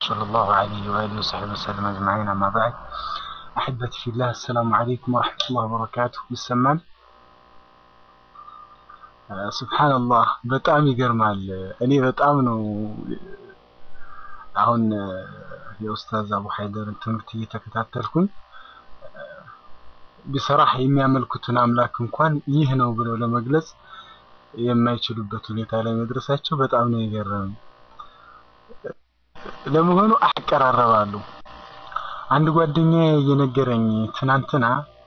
صلى الله عليه وآله وصحبه وسلم أجمعين أما بعد أحبتي في الله السلام عليكم ورحمة الله وبركاته ይሰማል ሱብሃንአላህ በጣም ይገርማል እኔ በጣም ነው አሁን የኡስታዝ አቡ ሀይደርን ትምህርት እየተከታተልኩኝ ቢሰራህ የሚያመልኩትን አምላክ እንኳን ይህ ነው ብለው ለመግለጽ የማይችሉበት ሁኔታ ላይ መድረሳቸው በጣም ነው የገረመኝ። ለመሆኑ አቀራረባሉ አንድ ጓደኛዬ የነገረኝ ትናንትና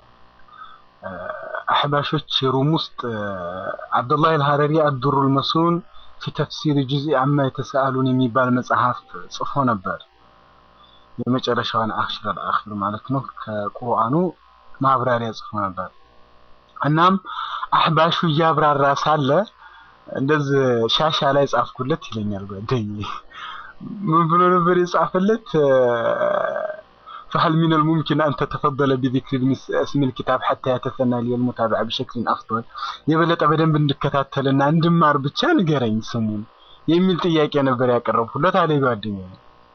አሕባሾች ሩም ውስጥ አብዱላህ አልሐረሪ አዱሩል መሱን ፊ ተፍሲር ጁዝኢ አማ የተሰአሉን የሚባል መጽሐፍ ጽፎ ነበር። የመጨረሻዋን አኽሽር አልአኽር ማለት ነው። ከቁርአኑ ማብራሪያ ጽፎ ነበር። እናም አሕባሹ እያብራራ ሳለ እንደዚህ ሻሻ ላይ ጻፍኩለት ይለኛል ጓደኛዬ። ምን ብሎ ነበር የጻፈለት? فهل من الممكن أن تتفضل بذكر اسم الكتاب حتى يتثنى لي المتابعة بشكل أفضل የበለጠ በደንብ እንድከታተልና እንድማር ብቻ ንገረኝ ስሙን የሚል ጥያቄ ነበር ያቀረብኩለት አለ ጓደኛዬ።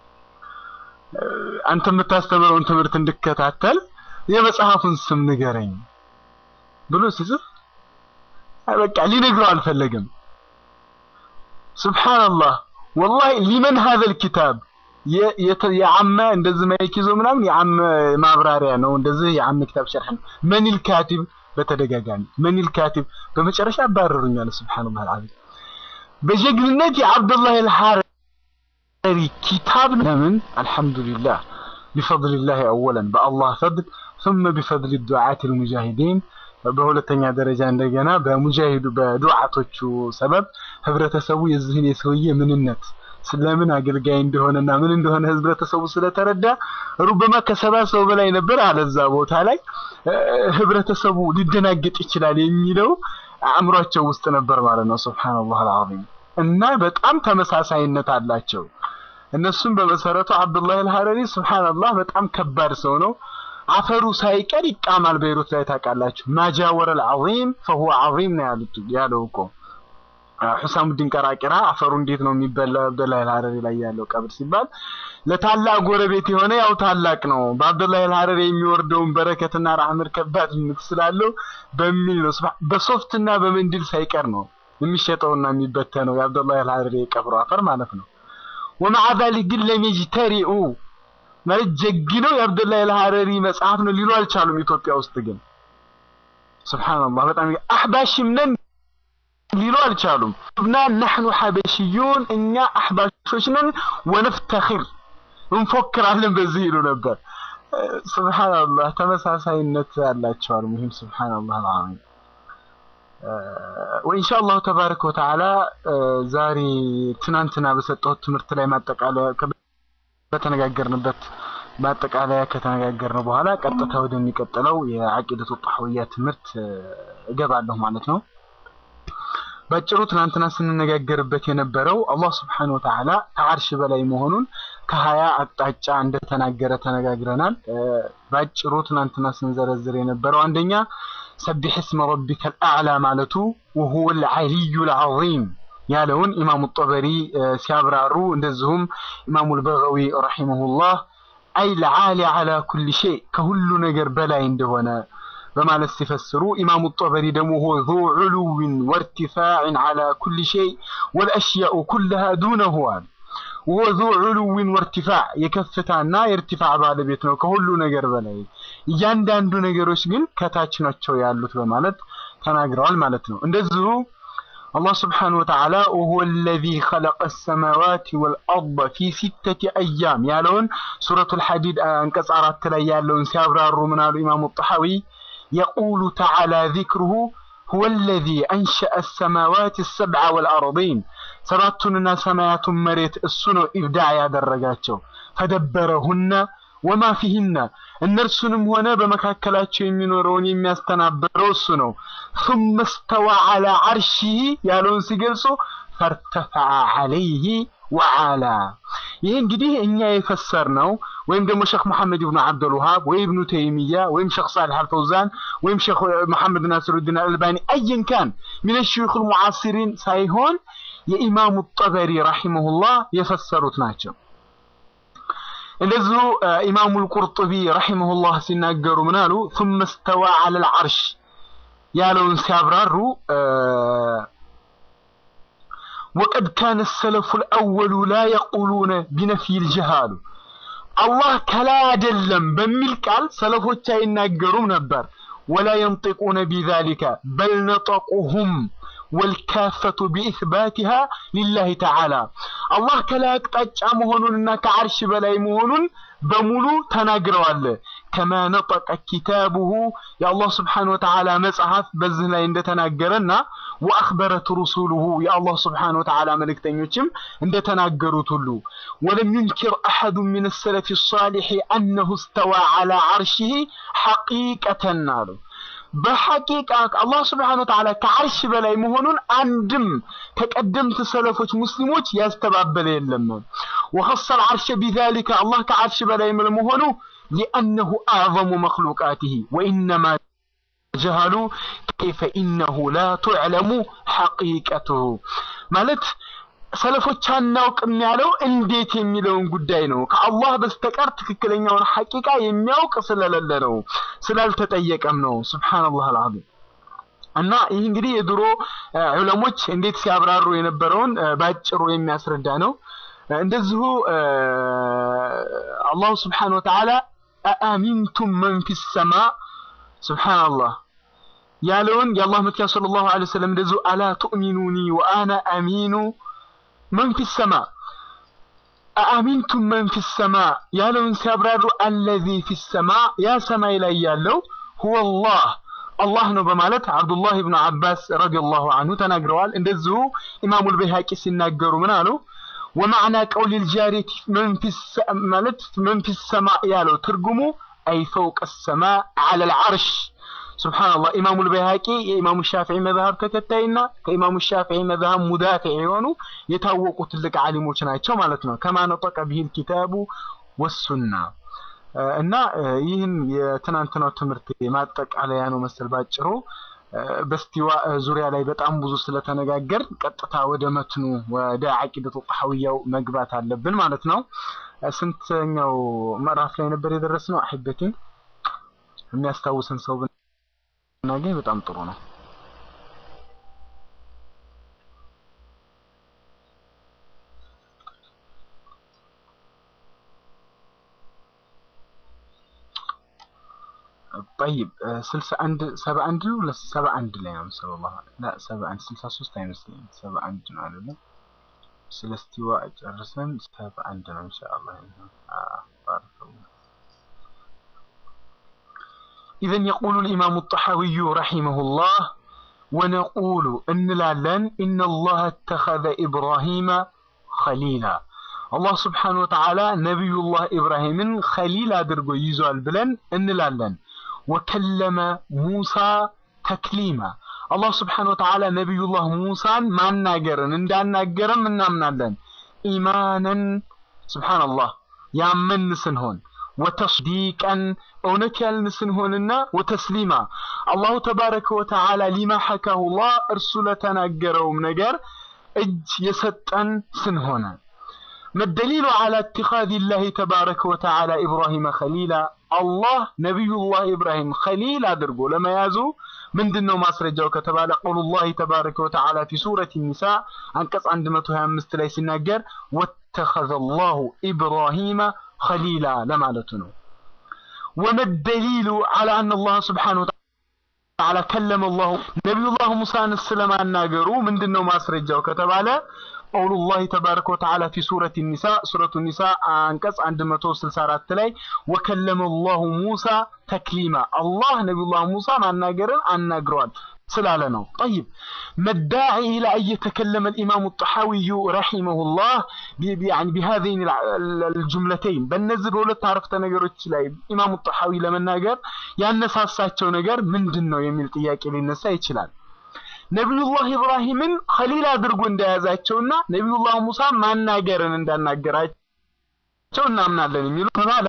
አንተ የምታስተምረውን ትምህርት እንድከታተል የመጽሐፉን ስም ንገረኝ ብሎ ሲጽፍ በቃ ሊነግረው አልፈለግም። ሱብሃንአላህ ወላሂ ሊመን ሀዘል ኪታብ የዓመ እንደዚህ ማይክ ይዞ ምናምን የዓመ ማብራሪያ ነው። እንደዚህ የዓመ ኪታብ ሸርሕ ነው። መኒል ካቲብ በተደጋጋሚ መኒል ካቲብ በመጨረሻ አባረሩኛል። ሱብሃንአላህ አልዓዚም በጀግንነት የአብዱላህ አልሐረሪ ኪታብ ለምን አልሐምዱሊላህ ቢፈድሊላህ አወለን በአላህ ፈድል ثم بفضل الدعاة المجاهدين በሁለተኛ ደረጃ እንደገና በሙጃሂዱ በዱዓቶቹ ሰበብ ህብረተሰቡ የዚህን የሰውዬ ምንነት ስለምን አገልጋይ እንደሆነና ምን እንደሆነ ህብረተሰቡ ስለተረዳ ሩበማ ከሰባ ሰው በላይ ነበር አለዛ ቦታ ላይ ህብረተሰቡ ሊደናገጥ ይችላል የሚለው አእምሯቸው ውስጥ ነበር ማለት ነው። ሱብሃንአላህ አልዓዚም እና በጣም ተመሳሳይነት አላቸው። እነሱም በመሰረቱ አብዱላህ አልሐረሪ ሱብሃንአላህ በጣም ከባድ ሰው ነው። አፈሩ ሳይቀር ይቃማል በይሩት ላይ ታውቃላችሁ። ማጃወረ አልዓዚም ፈሁወ ዓዚም ነው ያሉት ያለው እኮ ሑሳሙዲን ቀራቂራ አፈሩ እንዴት ነው የሚበላ አብዱላህ አልሐረሪ ላይ ያለው ቀብር ሲባል ለታላቅ ጎረቤት የሆነ ያው ታላቅ ነው። በአብዱላህ አልሐረሪ የሚወርደውን በረከትና ራህመት ከባድነት ስላለው በሚል ነው በሶፍትና በመንዲል ሳይቀር ነው የሚሸጠውና የሚበተነው የአብዱላህ አልሐረሪ የቀብሩ አፈር ማለት ነው። ወመዓ ዛሊክ ግን ለም የጅተሪኡ ማለት ጀግነው የአብዱላህ አልሐረሪ መጽሐፍ ነው ሊሉ አልቻሉም። ኢትዮጵያ ውስጥ ግን ሱብሃንአላህ በጣም አህባሽም ነን ሊሉ አልቻሉም። እና ነሕኑ ሐበሽዩን እኛ አህባሾች ነን ወነፍተኺር እንፎክራለን በዚህ ይሉ ነበር። ሱብሃንአላህ ተመሳሳይነት ያላቸዋል። ሙሂም ሱብሃንአላህ አልዓዚም ወኢንሻአላሁ ተባረከ ወተዓላ ዛሬ ትናንትና በሰጠሁት ትምህርት ላይ ማጠቃለያ በተነጋገርንበት ማጠቃለያ ከተነጋገርን በኋላ ቀጥታ ወደሚቀጥለው የዐቂደቱ ጣህውያ ትምህርት እገባለሁ ማለት ነው። ባጭሩ ትናንትና ስንነጋገርበት የነበረው አላህ ስብሐነ ወተዓላ ከዓርሽ በላይ መሆኑን ከሀያ አቅጣጫ እንደተናገረ ተነጋግረናል። ባጭሩ ትናንትና ስንዘረዝር የነበረው አንደኛ ሰቢሕ እስመ ረቢከል አዕላ ማለቱ ወሁወል ዐሊዩል ዐዚም ያለውን ኢማሙ ጠበሪ ሲያብራሩ እንደዚሁም ኢማሙ አልበገዊ ረሂመሁላህ አይ ለዓሊ ዐላ ኩሊ ሸይ ከሁሉ ነገር በላይ እንደሆነ በማለት ሲፈስሩ ኢማሙ ጠበሪ ደግሞ ሁ ዙ ዑሉዊን ወርቲፋዕን ዐላ ኩሊ ሸይ ወልአሽያኡ ኩለሃ ዱነሁ አሉ። ወ ዙ ዑሉዊን ወርቲፋዕ የከፍታና የእርቲፋዕ ባለቤት ነው ከሁሉ ነገር በላይ እያንዳንዱ ነገሮች ግን ከታች ናቸው ያሉት በማለት ተናግረዋል ማለት ነው። እንደዚሁ አላህ ስብሓነሁ ወተዓላ ወሁወ አለዚ ኸለቀ ሰማዋት ወልአርደ ፊ ሲተቲ አያም ያለውን ሱረቱል ሐዲድ አንቀጽ አራት ላይ ያለውን ሲያብራሩ ምን አሉ ኢማሙ ጠሐዊ የቁሉ ተዓላ ዚክሩሁ ሁወ አለዚ አንሸአ ሰማዋት ሰብዐ ወልአርዲን ሰባቱንና ሰማያቱን መሬት እሱ ነው ኢብዳዕ ያደረጋቸው ፈደበረሁነ ወማ ፊህነ እነርሱንም ሆነ በመካከላቸው የሚኖረውን የሚያስተናብረው እሱ ነው። ثم استوى على عرشه ያለውን ሲገልጹ ፈርተፈዐ ዐለይህ ወዓላ ይህ እንግዲህ እኛ የፈሰር ነው ወይም ደግሞ ሼክ መሐመድ ብኑ አብዱል ወሃብ ወይ ኢብኑ ተይሚያ ወይም ሼክ ሳሊህ አልፈውዛን ወይም ሼክ መሐመድ ናስሩዲን አልባኒ አየን ካን ሚነ ሹዩኽ ሙዓሲሪን ሳይሆን የኢማሙ ጠበሪ ረሂመሁላህ የፈሰሩት ናቸው። እንደዚሁ ኢማሙ ልቁርጡቢ ረሒመሁላህ ሲናገሩ ምን አሉ? ثم استوى على العرش ያለውን ሲያብራሩ وقد كان السلف الأول لا يقولون بنفي الجهال አላህ ከላይ አይደለም በሚል ቃል ሰለፎች አይናገሩም ነበር። ወላ የንጢቁነ ቢዛሊከ በል ነጠቁሁም ወልካፈቱ ቢኢስባቲሃ ሊላሂ ተዓላ አላህ ከላይ አቅጣጫ መሆኑንና ከዓርሽ በላይ መሆኑን በሙሉ ተናግረዋል። ከማ ነጠቀ ኪታቡሁ የአላህ ስብሓነ ወተዓላ መጽሐፍ በዚህ ላይ እንደተናገረና ወአኽበረት ሩሱሉሁ የአላህ ስብሓነ ወተዓላ መልእክተኞችም እንደተናገሩት ሁሉ ወለም ዩንኪር አሐዱ ሚን ሰለፊ ሳሊሒ አነሁ እስተዋ ዐላ ዐርሺሂ ሐቂቀተን አሉ። በሐቂቃ አላህ ስብሓነ ወተዓላ ከዓርሽ በላይ መሆኑን አንድም ከቀደምት ሰለፎች ሙስሊሞች ያስተባበለ የለም። ወኸሰ አልዓርሸ ቢዛሊከ አላህ ከዓርሽ በላይ መሆኑ ሊአነሁ አዕዘሙ መክሉቃቲሂ ወኢነማ ጀሃሉ ከይፈ ኢነሁ ላ ቱዕለሙ ሐቂቀቱሁ ማለት ሰለፎች አናውቅም ያለው እንዴት የሚለውን ጉዳይ ነው። ከአላህ በስተቀር ትክክለኛውን ሐቂቃ የሚያውቅ ስለሌለ ነው፣ ስላልተጠየቀም ነው። ሱብሃነላህ አልዓዚም። እና ይህ እንግዲህ የድሮ ዑለሞች እንዴት ሲያብራሩ የነበረውን ባጭሩ የሚያስረዳ ነው። እንደዚሁ አላሁ ስብሓነሁ ወተዓላ አአሚንቱም መን ፊ ሰማ ሱብሃነላህ ያለውን የአላህ መልእክተኛ ሰለላሁ ዐለይሂ ወሰለም እንደዚሁ አላ ቱእሚኑኒ ወአና አሚኑ መን ፊ ሰማ አአሚንቱም መን ፊ ሰማ ያለውን ሲያብራሩ አለዚ ፊ ሰማ ያ ሰማይ ላይ ያለው ሁወላህ አላህ ነው በማለት አብዱላህ ብኑ አባስ ረዲየላሁ አንሁ ተናግረዋል። እንደዚሁ ኢማሙል በይሃቂ ሲናገሩ ምን አሉ? ወማዕና ቀውሊል ጃሪቲ ማለት መን ፊ ሰማ ያለው ትርጉሙ አይ ፈውቀ ሰማ ዐለል ዐርሽ ሱብሃንአላህ ኢማሙል በይሃቂ የኢማሙ ሻፊዒ መዝሀብ ተከታይና ከኢማሙ ሻፊዒ መዝሀብ ሙዳፊዕ የሆኑ የታወቁ ትልቅ ዓሊሞች ናቸው ማለት ነው። ከማ ነጠቀ ቢሂል ኪታቡ ወሱና እና ይህን የትናንትናው ትምህርት ማጠቃለያ ነው መሰል ባጭሩ። በስቲዋ ዙሪያ ላይ በጣም ብዙ ስለተነጋገር ቀጥታ ወደ መትኑ ወደ አቂደቱ ጣሐዊያው መግባት አለብን ማለት ነው። ስንተኛው ምዕራፍ ላይ ነበር የደረስነው? አሕበቴ የሚያስታውሰን ሰው ብናገኝ በጣም ጥሩ ነው። طيب ስልሳ አንድ ሰባ አንድ ነው ሰባ አንድ ላይ ነው ሰለላሁ ላ ሰባ አንድ ስልሳ ሶስት አይመስለኝም ሰባ አንድ ነው አይደለ ስለ እስቲዋ ጨርሰን ሰባ አንድ ነው ኢንሻአላህ إذن يقول الإمام الطحاوي رحمه الله ونقول إن لالن إن الله اتخذ إبراهيم خليلا الله سبحانه وتعالى نبي الله إبراهيم خليلا درجو يزال بلن إن لالن ወከለመ ሙሳ ተክሊማ አላህ ስብሓነ ወተዓላ ነቢዩላህ ሙሳን ማናገርን እንዳናገረም እናምናለን። ኢማነን ስብሓነላህ ያመን ስንሆን ወተስዲቀን እውነት ያልን ስንሆንና ወተስሊማ አላሁ ተባረከ ወተዓላ ሊማ ሐካሁላህ እርሱ ለተናገረውም ነገር እጅ የሰጠን ስንሆነ መደሊሉ ዓላ ኢትኻዚ ላህ ተባረከ ወተዓላ ኢብራሂመ ኸሊላ አላህ ነቢዩላህ ኢብራሂም ኸሊል አድርጎ ለመያዙ ምንድን ነው ማስረጃው ከተባለ ቀውሉላህ ተባረከ ወተዓላ ፊ ሱረት ኒሳ አንቀጽ 125 ላይ ሲናገር ወተኸዘ ላሁ ኢብራሂመ ኸሊላ ለማለቱ ነው። ወመደሊሉ ዓላ አነ አላህ ስብሓነሁ ወተዓላ ከለመ ላሁ ነቢዩላህ ሙሳን ስለማናገሩ ምንድን ነው ማስረጃው ከተባለ قول الله تبارك وتعالى في سورة النساء سورة النساء አንቀጽ 164 ላይ وكلم الله موسى تكليما الله نبي الله موسى ማናገርን አናግረዋል ስላለ ነው طيب مداعي إلى أن يتكلم الإمام الطحاوي رحمه الله يعني بهذين الجملتين በእነዚህ በሁለት አረፍተ ነገሮች ላይ ኢማሙ ጣሐዊ ለመናገር ያነሳሳቸው ነገር ምንድን ነው የሚል ጥያቄ ሊነሳ ይችላል ነቢዩላህ ኢብራሂምን ኸሊል አድርጎ እንደያዛቸውና ነቢዩላህ ሙሳ ማናገርን እንዳናገራቸው እናምናለን የሚሉ ተባለ።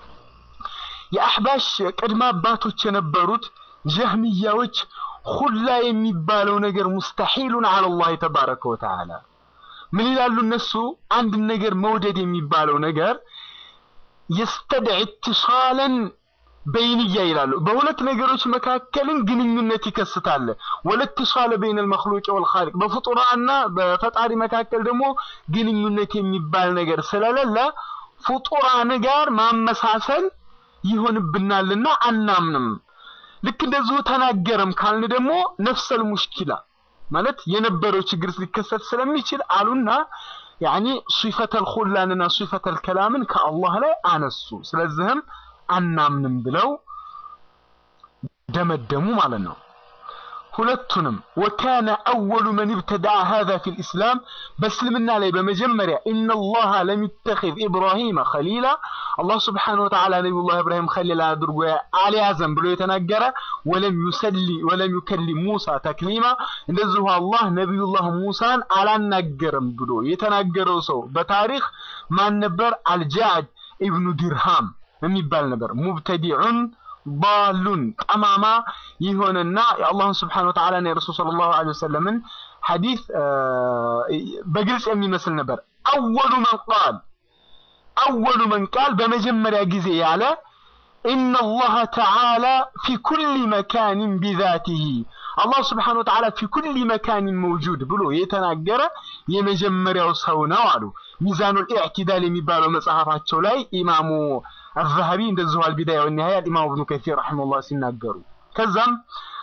የአሕባሽ ቅድመ አባቶች የነበሩት ጀህሚያዎች ሁላ የሚባለው ነገር ሙስተሒሉን አለላህ ተባረከ ወተዓላ ምን ይላሉ እነሱ? አንድ ነገር መውደድ የሚባለው ነገር የስተድዕ ኢትሳለን በይንያ ይላሉ። በሁለት ነገሮች መካከልን ግንኙነት ይከስታል። ወለትሳለ በይነ አልመክሉቅ ወልኻሊቅ በፍጡራና በፈጣሪ መካከል ደግሞ ግንኙነት የሚባል ነገር ስለሌለ ፍጡራን ጋር ማመሳሰል ይሆንብናልና አናምንም። ልክ እንደዚሁ ተናገረም ካልን ደግሞ ነፍሰል ሙሽኪላ ማለት የነበረው ችግር ሊከሰት ስለሚችል አሉና ያኒ ሲፈተል ኹላንና ሲፈተል ከላምን ከአላህ ላይ አነሱ። ስለዚህም አናምንም ብለው ደመደሙ ማለት ነው። ሁለቱንም ወካነ አወሉ መን ብተዳአ ሃዛ ፊል ኢስላም በእስልምና ላይ በመጀመሪያ ኢነላሃ ለም ይተኺዝ ኢብራሂመ ኸሊላ አላህ ስብሓነሁ ወተዓላ ነቢዩላህ ኢብራሂም ኸሊላ አድርጎ አልያዘም ብሎ የተናገረ ወለም ዩሰሊ ወለም ዩከሊም ሙሳ ተክሊማ እንደዚሁ አላህ ነቢዩላህ ሙሳን አላናገረም ብሎ የተናገረው ሰው በታሪክ ማን ነበር? አልጃዕድ ኢብኑ ዲርሃም የሚባል ነበር። ሙብተዲዑን ባሉን ጠማማ የሆነና የአላህን ስብሓነ ወተዓላና የረሱል ሰለላሁ ዐለይሂ ወሰለምን ሐዲስ በግልጽ የሚመስል ነበር። አወሉ መን ቃል አወሉ መን ቃል በመጀመሪያ ጊዜ ያለ ኢነ አላህ ተዓላ ፊ ኩሊ መካንን ቢዛቲሂ አላህ ስብሓነ ወተዓላ ፊ ኩሊ መካንን መውጁድ ብሎ የተናገረ የመጀመሪያው ሰው ነው አሉ። ሚዛኑል ኢዕቲዳል የሚባለው መጽሐፋቸው ላይ ኢማሙ አዛሀቢ እንደዚሁ አልቢዳያ ወኒሃያ ኢማሙ ኢብኑ ከሲር ረሒመሁላህ ሲናገሩ ከዛም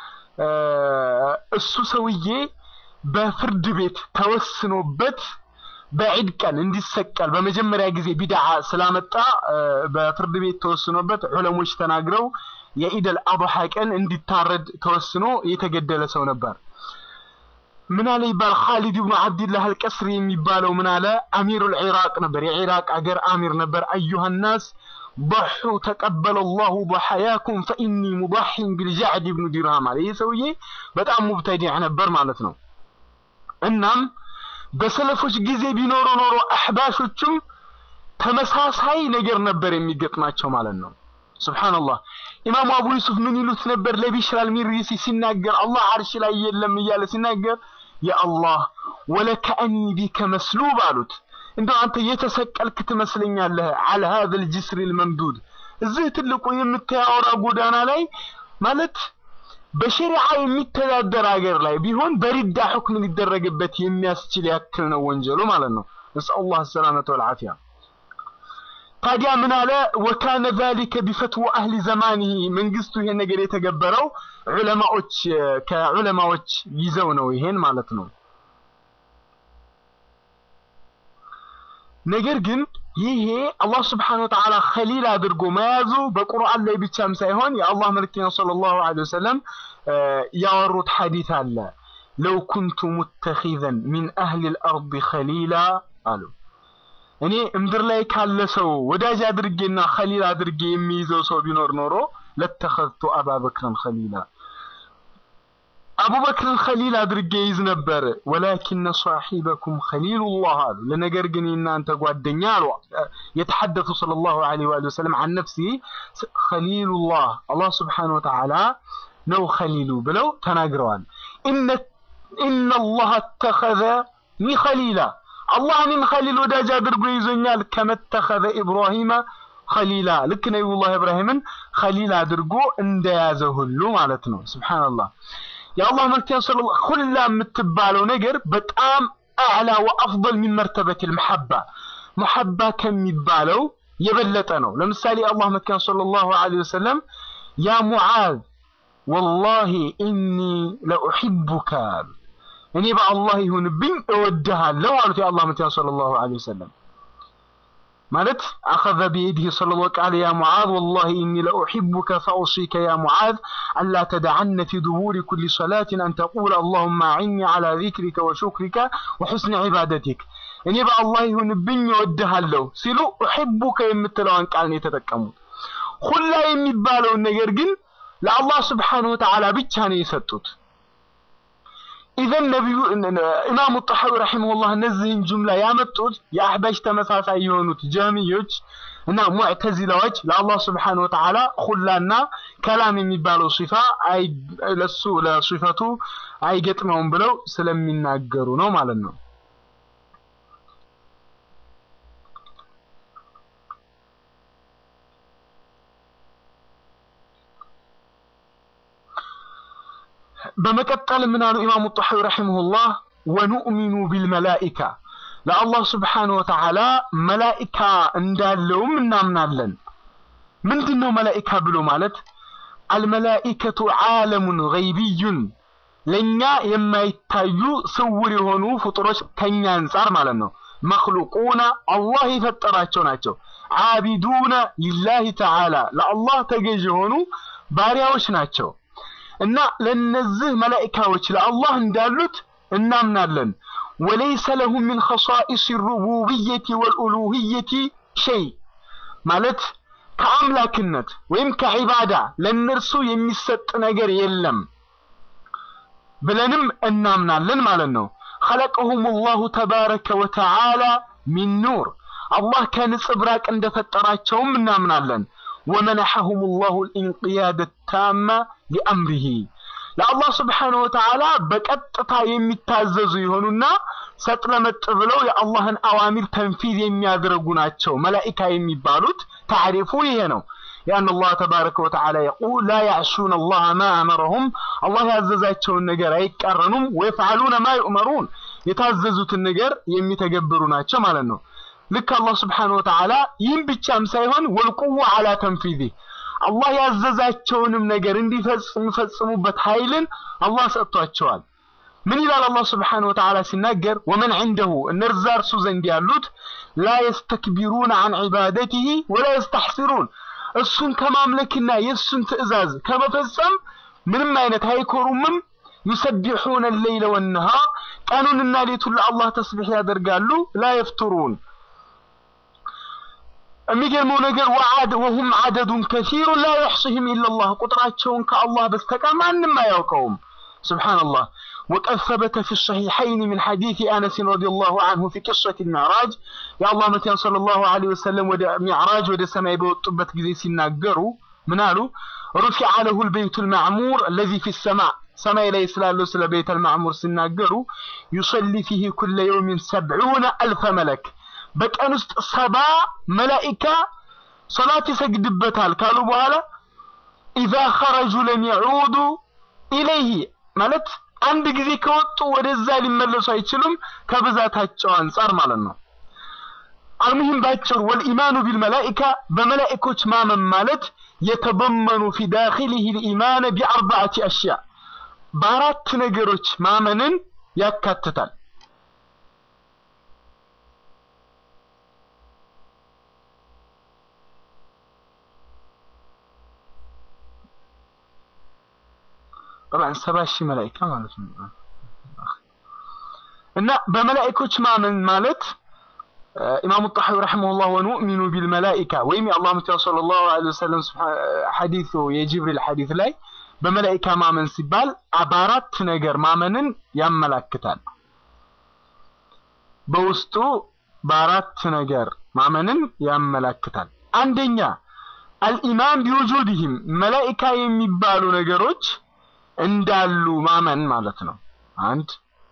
እሱ ሰውዬ በፍርድ ቤት ተወስኖበት በዒድ ቀን እንዲሰቀል በመጀመሪያ ጊዜ ቢድዓ ስላመጣ በፍርድ ቤት ተወስኖበት ዑለሞች ተናግረው የኢደል አድሃ ቀን እንዲታረድ ተወስኖ የተገደለ ሰው ነበር። ምን አለ ይባል ኻሊድ ብኑ አብድላህ አልቀስሪ የሚባለው ምን አለ አሚሩል ዒራቅ ነበር፣ የዒራቅ አገር አሚር ነበር። አዩሃ ናስ ضحوا ተቀበለ አላሁ ضحاياكم فإني مضح بالجعد بن درهم አለ። ይህ ሰውዬ በጣም ሙብተዲዕ ነበር ማለት ነው። እናም በሰለፎች ጊዜ ቢኖሩ ኖሮ አሕባሾቹም ተመሳሳይ ነገር ነበር የሚገጥማቸው ማለት ነው። ሱብሃንአላህ ኢማሙ አቡ ዩሱፍ ምን ይሉት ነበር ለቢሽር አልሚሪሲ ሲናገር አላህ አርሽ ላይ የለም እያለ ሲናገር የአላህ ወለከአኒ ቢከ መስሉብ አሉት። እንደው አንተ የተሰቀልክ ትመስለኛለህ አለ ሀዘል ጅስሪል መምዱድ እዚህ ትልቁ የምታያወራ ጎዳና ላይ ማለት በሸሪዓ የሚተዳደር ሀገር ላይ ቢሆን በሪዳ ሁክም ሊደረግበት የሚያስችል ያክል ነው ወንጀሉ ማለት ነው። ነስአሉላህ ሰላመተ ወልዓፊያ። ታዲያ ምን አለ ወካነ ዛሊከ ቢፈትወ አህሊ ዘማኒሂ መንግስቱ ይሄን ነገር የተገበረው ዑለማዎች ከዑለማዎች ይዘው ነው ይሄን ማለት ነው። ነገር ግን ይሄ አላህ ስብሓነሁ ወተዓላ ኸሊል አድርጎ መያዙ በቁርአን ላይ ብቻም ሳይሆን የአላህ መልክተኛ ሰለላሁ ዐለይሂ ወሰለም ያወሩት ሐዲስ አለ። ለው ኩንቱ ሙተኺዘን ሚን አህሊል አርድ ኸሊላ አሉ። እኔ ምድር ላይ ካለ ሰው ወዳጅ አድርጌና ኸሊል አድርጌ የሚይዘው ሰው ቢኖር ኖሮ ለተኸዝቱ አባበክርን ኸሊላ አቡበክርን ኸሊል አድርጌ ይዝ ነበር። ወላኪነ ሷሒበኩም ኸሊሉላህ አሉ። ለነገር ግን የእናንተ ጓደኛ አሉ የተሐደቱ ሰለላሁ ዐለይሂ ወሰለም አን ነፍሲ ኸሊሉላህ አላህ ስብሓነሁ ወተዓላ ነው ኸሊሉ ብለው ተናግረዋል። ኢነላህ ተኸዘኒ ኸሊላ አላህ እኔን ኸሊል ወዳጅ አድርጎ ይዞኛል። ከመተኸዘ ኢብራሂመ ኸሊላ ልክ ነቢዩላህ ኢብራሂምን ኸሊል አድርጎ እንደያዘ ሁሉ ማለት ነው። ሱብሓነላህ የአላህ መልክተኛ ሰለላሁ ሁላ የምትባለው ነገር በጣም አዕላ ወአፍضል ሚን መርተበት ልመሐባ መሐባ ከሚባለው የበለጠ ነው። ለምሳሌ የአላህ መልክተኛ ሰለላሁ ዐለይሂ ወሰለም ያ ሙዓዝ ወላሂ ኢኒ ለኡሒቡከ አሉ። እኔ በአላህ ይሁንብኝ እወድሃለሁ አሉት የአላህ መልክተኛ ሰለላሁ ዐለይሂ ወሰለም ማለት አኸዘ ቢየዲህ ሰለላሁ ቃለ ያ ሙዓዝ ወላሂ ኢኒ ለኡሒቡከ ፈአውሲከ ያ ሙዓዝ አላ ተደዐነ ፊ ዱቡሪ ኩሊ ሰላትን አን ተቁለ አላሁመ አዕኒ ዐላ ዚክሪከ ወሹክሪከ ወሑስኒ ዒባደቲክ እኔ በአላህ ይሁንብኝ እወድሃለሁ ሲሉ ኡሒቡከ የምትለዋን ቃል ነው የተጠቀሙት። ሁላ የሚባለውን ነገር ግን ለአላህ ስብሓነሁ ወተዓላ ብቻ ነው የሰጡት። ኢዘን ነቢዩ ኢማሙ ጣሐዊ ረሒመሁላህ እነዚህን ጁምላ ያመጡት የአሕባሽ ተመሳሳይ የሆኑት ጀህሚዮች እና ሙዕተዚላዎች ለአላህ ስብሓነሁ ወተዓላ ሁላና ከላም የሚባለው ሲፋ ለሱ ለሲፈቱ አይገጥመውም ብለው ስለሚናገሩ ነው ማለት ነው። በመቀጠል ምን አሉ ኢማሙ ጣሐዊ ረሒመሁላህ ወኑእሚኑ ቢልመላኢካ ለአላህ ስብሓነ ወተዓላ መላኢካ እንዳለውም እናምናለን። ምንድን ነው መላኢካ ብሎ ማለት? አልመላኢከቱ ዓለሙን ገይቢዩን ለእኛ የማይታዩ ስውር የሆኑ ፍጡሮች ከኛ አንጻር ማለት ነው። መክሉቁነ አላህ የፈጠራቸው ናቸው። ዓቢዱነ ሊላሂ ተዓላ ለአላህ ተገዥ የሆኑ ባሪያዎች ናቸው እና ለነዚህ መላኢካዎች ለአላህ እንዳሉት እናምናለን። ወለይሰ ለሁም ሚን ኸሳኢስ ሩቡብየቲ ወልኡሉህየቲ ሸይ ማለት ከአምላክነት ወይም ከዒባዳ ለእነርሱ የሚሰጥ ነገር የለም ብለንም እናምናለን ማለት ነው። ኸለቀሁም ላሁ ተባረከ ወተዓላ ሚን ኑር አላህ ከንጽብራቅ እንደፈጠራቸውም እናምናለን። ወመነሐሁም ላሁ ልኢንቅያደ ታማ ሊአምሪሂ ለአላህ ስብሓነ ወተዓላ በቀጥታ የሚታዘዙ የሆኑና ሰጥለመጥ ብለው የአላህን አዋሚር ተንፊዝ የሚያደርጉ ናቸው መላኢካ የሚባሉት። ታሪፉ ይሄ ነው። ያን አላህ ተባረከ ወተዓላ የቁል ላ ያዕሱነ አላህ ማ አመረሁም አላህ ያዘዛቸውን ነገር አይቃረኑም። ወየፍዓሉነ ማ ዩእመሩን የታዘዙትን ነገር የሚተገብሩ ናቸው ማለት ነው። ልክ አላህ ስብሓነ ወተዓላ ይህም ብቻም ሳይሆን ወልቁዋ አላ ተንፊዚ አላህ ያዘዛቸውንም ነገር እንዲፈጽሙበት ኃይልን አላህ ሰጥቷቸዋል። ምን ይላል አላህ ስብሓነ ወተዓላ ሲናገር ወመን ዐንደሁ እነርዛ እርሱ ዘንድ ያሉት ላ የስተክቢሩነ ዐን ዒባደቲሂ ወላ የስተሕሲሩን እሱን ከማምለክና የእሱን ትእዛዝ ከመፈጸም ምንም አይነት አይኮሩምም። ዩሰቢሑነ ሌይለ ወነሃር ቀኑንና ሌቱን ለአላህ ተስቢሕ ያደርጋሉ። ላ የፍቱሩን የሚገርመው ነገር ወዓድ ወሁም ዓደዱን ከሲሩን ላ የሕሱህም ኢለላህ ቁጥራቸውን ከአላህ በስተቀር ማንም አያውቀውም። ሱብሓነላህ ወቀድ ሰበተ ፊ ሰሒሐይን ሚን ሐዲስ አነስን ረዲየላሁ ዐንሁ ፊ ቂሰት ሚዕራጅ የአላህ መቲያን ሰለላሁ ዐለይሂ ወሰለም ወደ ሚዕራጅ ወደ ሰማይ በወጡበት ጊዜ ሲናገሩ ምን አሉ? ሩፊዐ ለሁል በይቱል ማዕሙር አለዚ ፊ ሰማዕ ሰማይ ላይ ስላለው ስለ ቤተል ማዕሙር ሲናገሩ ዩሰሊ ፊህ ኩለ የውሚን ሰብዑነ አልፈ መለክ በቀን ውስጥ ሰባ መላኢካ ሶላት ይሰግድበታል ካሉ በኋላ ኢዛ ኸረጁ ለም የዑዱ ኢለይህ ማለት አንድ ጊዜ ከወጡ ወደዛ ሊመለሱ አይችሉም ከብዛታቸው አንጻር ማለት ነው። አልሙሂም ባጭሩ ወልኢማኑ ቢልመላኢካ በመላኢኮች ማመን ማለት የተበመኑ ፊ ዳኺሊህ ልኢማነ ቢአርባዕቲ አሽያ በአራት ነገሮች ማመንን ያካትታል። ጠብዓን ሰባ ሺህ መላኢካ ማለት ነው። እና በመላኢኮች ማመን ማለት ኢማሙ ጣሐዊ ረሒመሁላህ ወኑእሚኑ ቢልመላኢካ ወይም የአላህ መልእክተኛ ሰለላሁ ዐለይሂ ወሰለም ሐዲሱ የጅብሪል ሐዲስ ላይ በመላኢካ ማመን ሲባል በአራት ነገር ማመንን ያመላክታል። በውስጡ በአራት ነገር ማመንን ያመላክታል። አንደኛ አልኢማን ቢውጁድህም መላኢካ የሚባሉ ነገሮች እንዳሉ ማመን ማለት ነው። አንድ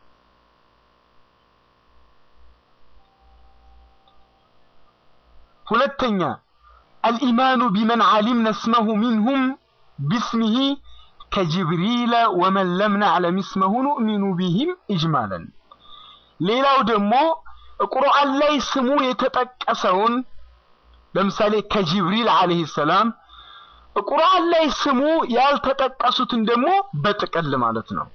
ሁለተኛ አልኢማኑ ቢመን ዓሊምነ እስመሁ ሚንሁም ቢስሚሂ ከጅብሪለ ወመን ለም ነዕለም እስመሁ ኑእሚኑ ቢሂም ኢጅማለን። ሌላው ደግሞ ቁርአን ላይ ስሙ የተጠቀሰውን ለምሳሌ ከጅብሪል ዓለይሂ ሰላም ቁርአን ላይ ስሙ ያልተጠቀሱትን ደግሞ በጥቅል ማለት ነው።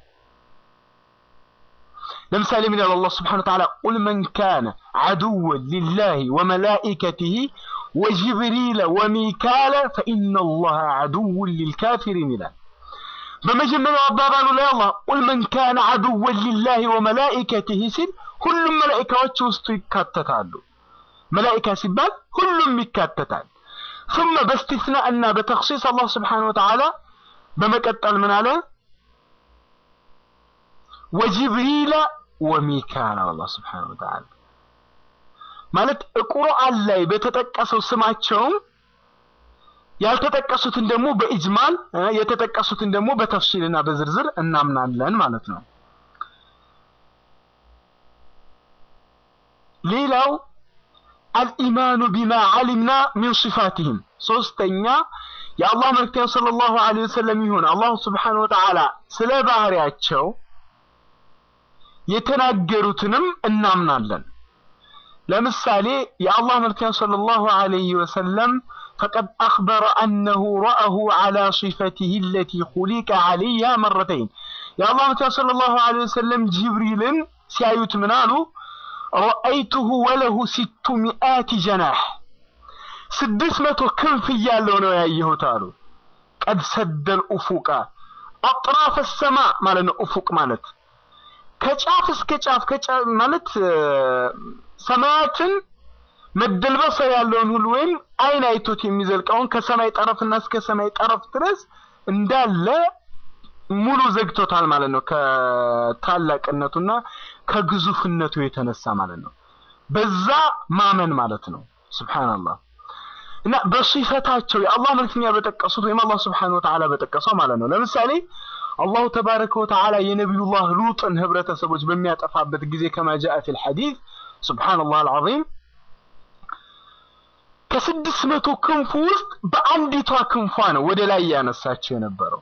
ለምሳሌ ምን ያለው አላህ ስብሐነሁ ወተዓላ ቁል መን ካነ ዐዱወን ሊላሂ ወመላኢከቲሂ ወጅብሪለ ወሚካለ ፈኢነላሃ ዐዱውን ሊልካፊሪን ይላል። በመጀመሪያው አባባሉ ላይ አላህ ቁል መን ካነ ዐዱወን ሊላሂ ወመላኢከቲሂ ሲል ሁሉም መላኢካዎች ውስጡ ይካተታሉ። መላኢካ ሲባል ሁሉም ይካተታል። ثم باستثناء እና በተኽሲስ አላህ ስብሓነሁ ወተዓላ በመቀጠል ምን አለ? ወጅብሪለ ወሚካል አላህ ስብሓነሁ ወተዓላ ማለት ቁርአን ላይ በተጠቀሰው ስማቸውም ያልተጠቀሱትን ደግሞ በኢጅማል የተጠቀሱትን ደግሞ በተፍሲልና በዝርዝር እናምናለን ማለት ነው። ሌላው አልኢማኑ ቢማ ዓሊምና ሚን ሲፋቲህም ሶስተኛ የአላህ መልክተኛ ሰለላሁ ዐለይሂ ወሰለም ይሁን አላሁ ስብሓነሁ ወተዓላ ስለ ባህሪያቸው የተናገሩትንም እናምናለን። ለምሳሌ የአላህ መልክተኛ ሰለላሁ ዐለይሂ ወሰለም ፈቀድ አኽበረ አነሁ ረአሁ ዐላ ሲፈቲሂ አለቲ ኹሊቀ ዐለይሃ መረተይን የአላህ መልክተኛ ሰለላሁ ዐለይሂ ወሰለም ጅብሪልን ሲያዩት ምን አሉ? ረአይቱሁ ወለሁ ሲቱ ሚአቲ ጀናሕ ስድስት መቶ ክንፍ እያለው ነው ያየሁት አሉ። ቀድ ሰደል ኡፉቃ አጥራፈ ሰማ ማለት ነው። ኡፉቅ ማለት ከጫፍ እስከ ጫፍ ከጫፍ ማለት ሰማያትን መደልበሰር ያለውን ሁሉ ወይም አይን አይቶት የሚዘልቀውን ከሰማይ ጠረፍና እስከ ሰማይ ጠረፍ ድረስ እንዳለ ሙሉ ዘግቶታል ማለት ነው። ከታላቅነቱና ከግዙፍነቱ የተነሳ ማለት ነው። በዛ ማመን ማለት ነው። ሱብሃንአላህ እና በሲፈታቸው የአላህ መልክተኛ በጠቀሱት ወይም አላህ ስብሐነሁ ወተዓላ በጠቀሰው ማለት ነው። ለምሳሌ አላሁ ተባረከ ወተዓላ የነቢዩላህ ሉጥን ህብረተሰቦች በሚያጠፋበት ጊዜ ከማ ጃአ ፊል ሐዲስ ሱብሃነላህ አልዓዚም ከስድስት መቶ ክንፉ ውስጥ በአንዲቷ ክንፏ ነው ወደ ላይ ያነሳቸው የነበረው።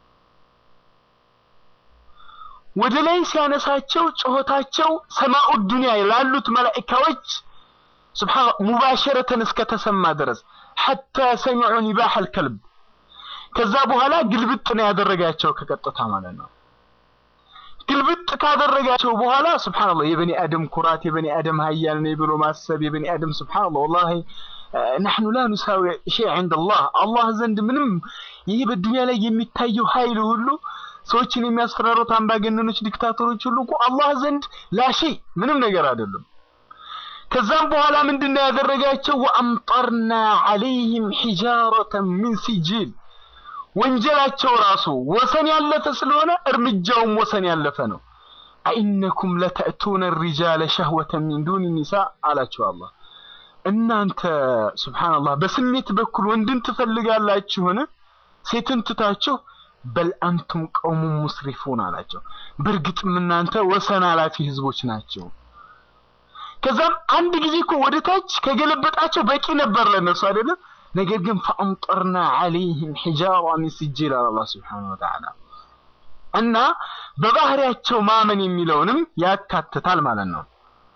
ወደ ላይ ሲያነሳቸው ጩኸታቸው ሰማኡ ዱንያ ላሉት መላኢካዎች ስብሓን ሙባሸረተን እስከተሰማ ድረስ ሐታ ሰሚዑ ኒባሕ አልከልብ ከዛ በኋላ ግልብጥ ነው ያደረጋቸው ከቀጥታ ማለት ነው። ግልብጥ ካደረጋቸው በኋላ ስብሓንላህ የበኒ አደም ኩራት የበኒ አደም ሀያል ነኝ ብሎ ማሰብ የበኒ አደም ስብሓንላህ ወላሂ ነሕኑ ላ ኑሳዊ ሸይ ዐንደ አላህ አላህ ዘንድ ምንም ይህ በዱንያ ላይ የሚታየው ኃይል ሁሉ ሰዎችን የሚያስፈራሩት አምባገነኖች ዲክታተሮች ሁሉ እኮ አላህ ዘንድ ላሺ ምንም ነገር አይደለም። ከዛም በኋላ ምንድነው ያደረጋቸው? ወአምጠርና ዐለይህም ሒጃረተን ሚን ሲጂል ወንጀላቸው ራሱ ወሰን ያለፈ ስለሆነ እርምጃውም ወሰን ያለፈ ነው። አኢነኩም ለተእቱነ ሪጃለ ሸህወተን ሚን ዱኒ ኒሳ አላቸው አላህ። እናንተ ሱብሓነላህ በስሜት በኩል ወንድን ትፈልጋላችሁን? ሴትን ትታችሁ በል አንቱም ቀውሙ ሙስሪፉን አላቸው። በእርግጥም እናንተ ወሰን አላፊ ህዝቦች ናቸው። ከዛም አንድ ጊዜ እኮ ወደ ታች ከገለበጣቸው በቂ ነበር ለነሱ አይደለም። ነገር ግን ፈአምጠርና ዐለይህም ሒጃራ ሚን ሲጂል አለ አላህ ሱብሓነሁ ወተዓላ። እና በባህሪያቸው ማመን የሚለውንም ያካትታል ማለት ነው።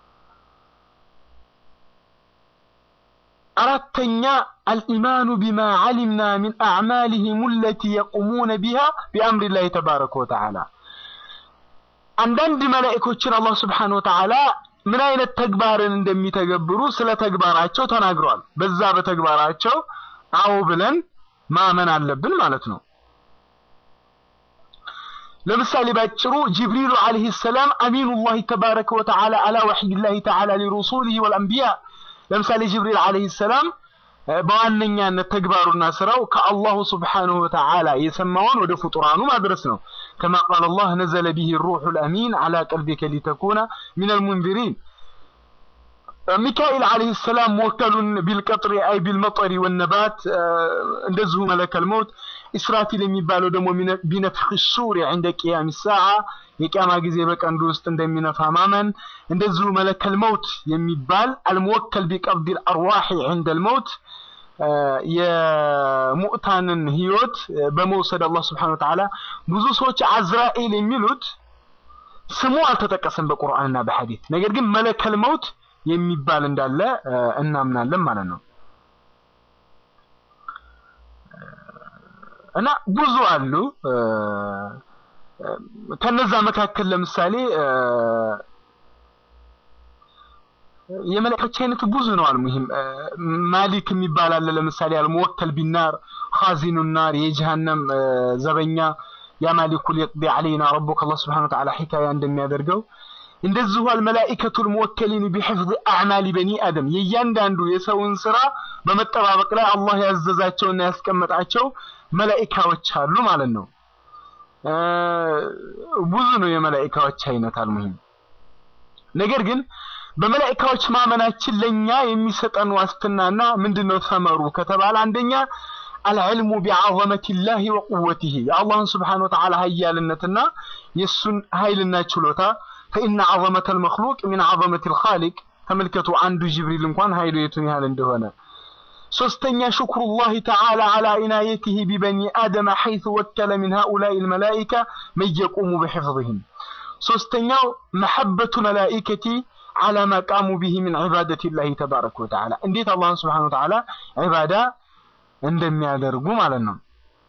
አራተኛ አልኢማኑ ቢማ ዐሊምና ሚን አዕማሊሂም አለቲ የቁሙነ ቢሃ ቢአምሪላሂ ተባረከ ወተዓላ። አንዳንድ መላእኮችን አላህ ሱብሓነሁ ወተዓላ ምን አይነት ተግባርን እንደሚተገብሩ ስለ ተግባራቸው ተናግሯል። በዛ በተግባራቸው አዎ ብለን ማመን አለብን ማለት ነው። ለምሳሌ ባጭሩ ጅብሪሉ አለይሂ ሰላም አሚኑላሂ ተባረከ ወተዓላ አላ ወሕይላሂ ተዓላ ሊሩሱሊሂ ወልአንቢያ። ለምሳሌ ጅብሪል አለይሂ ሰላም በዋነኛነት ተግባሩና ስራው ከአላሁ ስብሓነሁ ወተዓላ የሰማውን ወደ ፍጡራኑ ማድረስ ነው። ከማ ቃለ አላህ ነዘለ ቢሂ ሩሑል አሚን ዐላ ቀልቢከ ሊተኩነ ሚነል ሙንዚሪን። ሚካኤል አለይሂ ሰላም ወከሉን ቢልቀጥሪ አይ ቢልመጠሪ ወነባት፣ እንደዚሁ መለከል መውት። ኢስራፊል የሚባለው ደግሞ ቢነፍኺ ሱሪ ዐንደ ቂያሚ ሰዓ የቂያማ ጊዜ በቀንዱ ውስጥ እንደሚነፋ ማመን። እንደዚሁ መለከል መውት የሚባል አልሙወከል ቢቀብዲል አርዋሒ ዐንደል መውት የሙዕታንን ህይወት በመውሰድ አላህ ስብሐነሁ ወተዓላ ብዙ ሰዎች አዝራኤል የሚሉት ስሙ አልተጠቀሰም በቁርአንና በሐዲት ነገር ግን መለከል መውት የሚባል እንዳለ እናምናለን ማለት ነው። እና ብዙ አሉ። ከነዛ መካከል ለምሳሌ የመላእክቶች አይነቱ ብዙ ነው። አልሙሂም ማሊክ የሚባል አለ። ለምሳሌ አልሙወከል ቢናር ኻዚኑ ናር የጀሃነም ዘበኛ ያ ማሊኩ ሊቅዲ ዐለይና ረቡከ አላህ ሱብሓነሁ ወተዓላ ሒካያ እንደሚያደርገው እንደዚሁ አልመላኢከቱል ሙወከሊን ቢሒፍዝ አዕማሊ በኒ አደም የእያንዳንዱ የሰውን ስራ በመጠባበቅ ላይ አላህ ያዘዛቸውና ያስቀመጣቸው መላኢካዎች አሉ ማለት ነው። ብዙ ነው የመላኢካዎች አይነት አልሙሂም ነገር ግን በመላኢካዎች ማመናችን ለኛ የሚሰጠን ዋስትናና ምንድነው ተመሩ ከተባለ አንደኛ አልዕልሙ ቢዐዘመቲላሂ ወቁወቲሂ የአላህን ስብሓነ ወተዓላ ሀያልነትና የእሱን ኃይልና ችሎታ ፈኢነ ዐዘመተል መኽሉቅ ሚን ዐዘመቲል ኻሊቅ ተመልከቱ አንዱ ጅብሪል እንኳን ኃይሉ የቱን ያህል እንደሆነ ሶስተኛ ሽክሩላህ ተዓላ ዓላ ኢናየትህ ቢበኒ አደመ ሐይث ወከለ ሚን ሃኡላኢ ልመላኢካ መን የቁሙ ብሕፍظህም ሶስተኛው መሐበቱ መላኢከቲ ዓላ ማ ቃሙ ብሂ ምን ዒባደት ላህ ተባረከ ወተዓላ እንዴት አላህን ስብሓነ ወተዓላ ዒባዳ እንደሚያደርጉ ማለት ነው።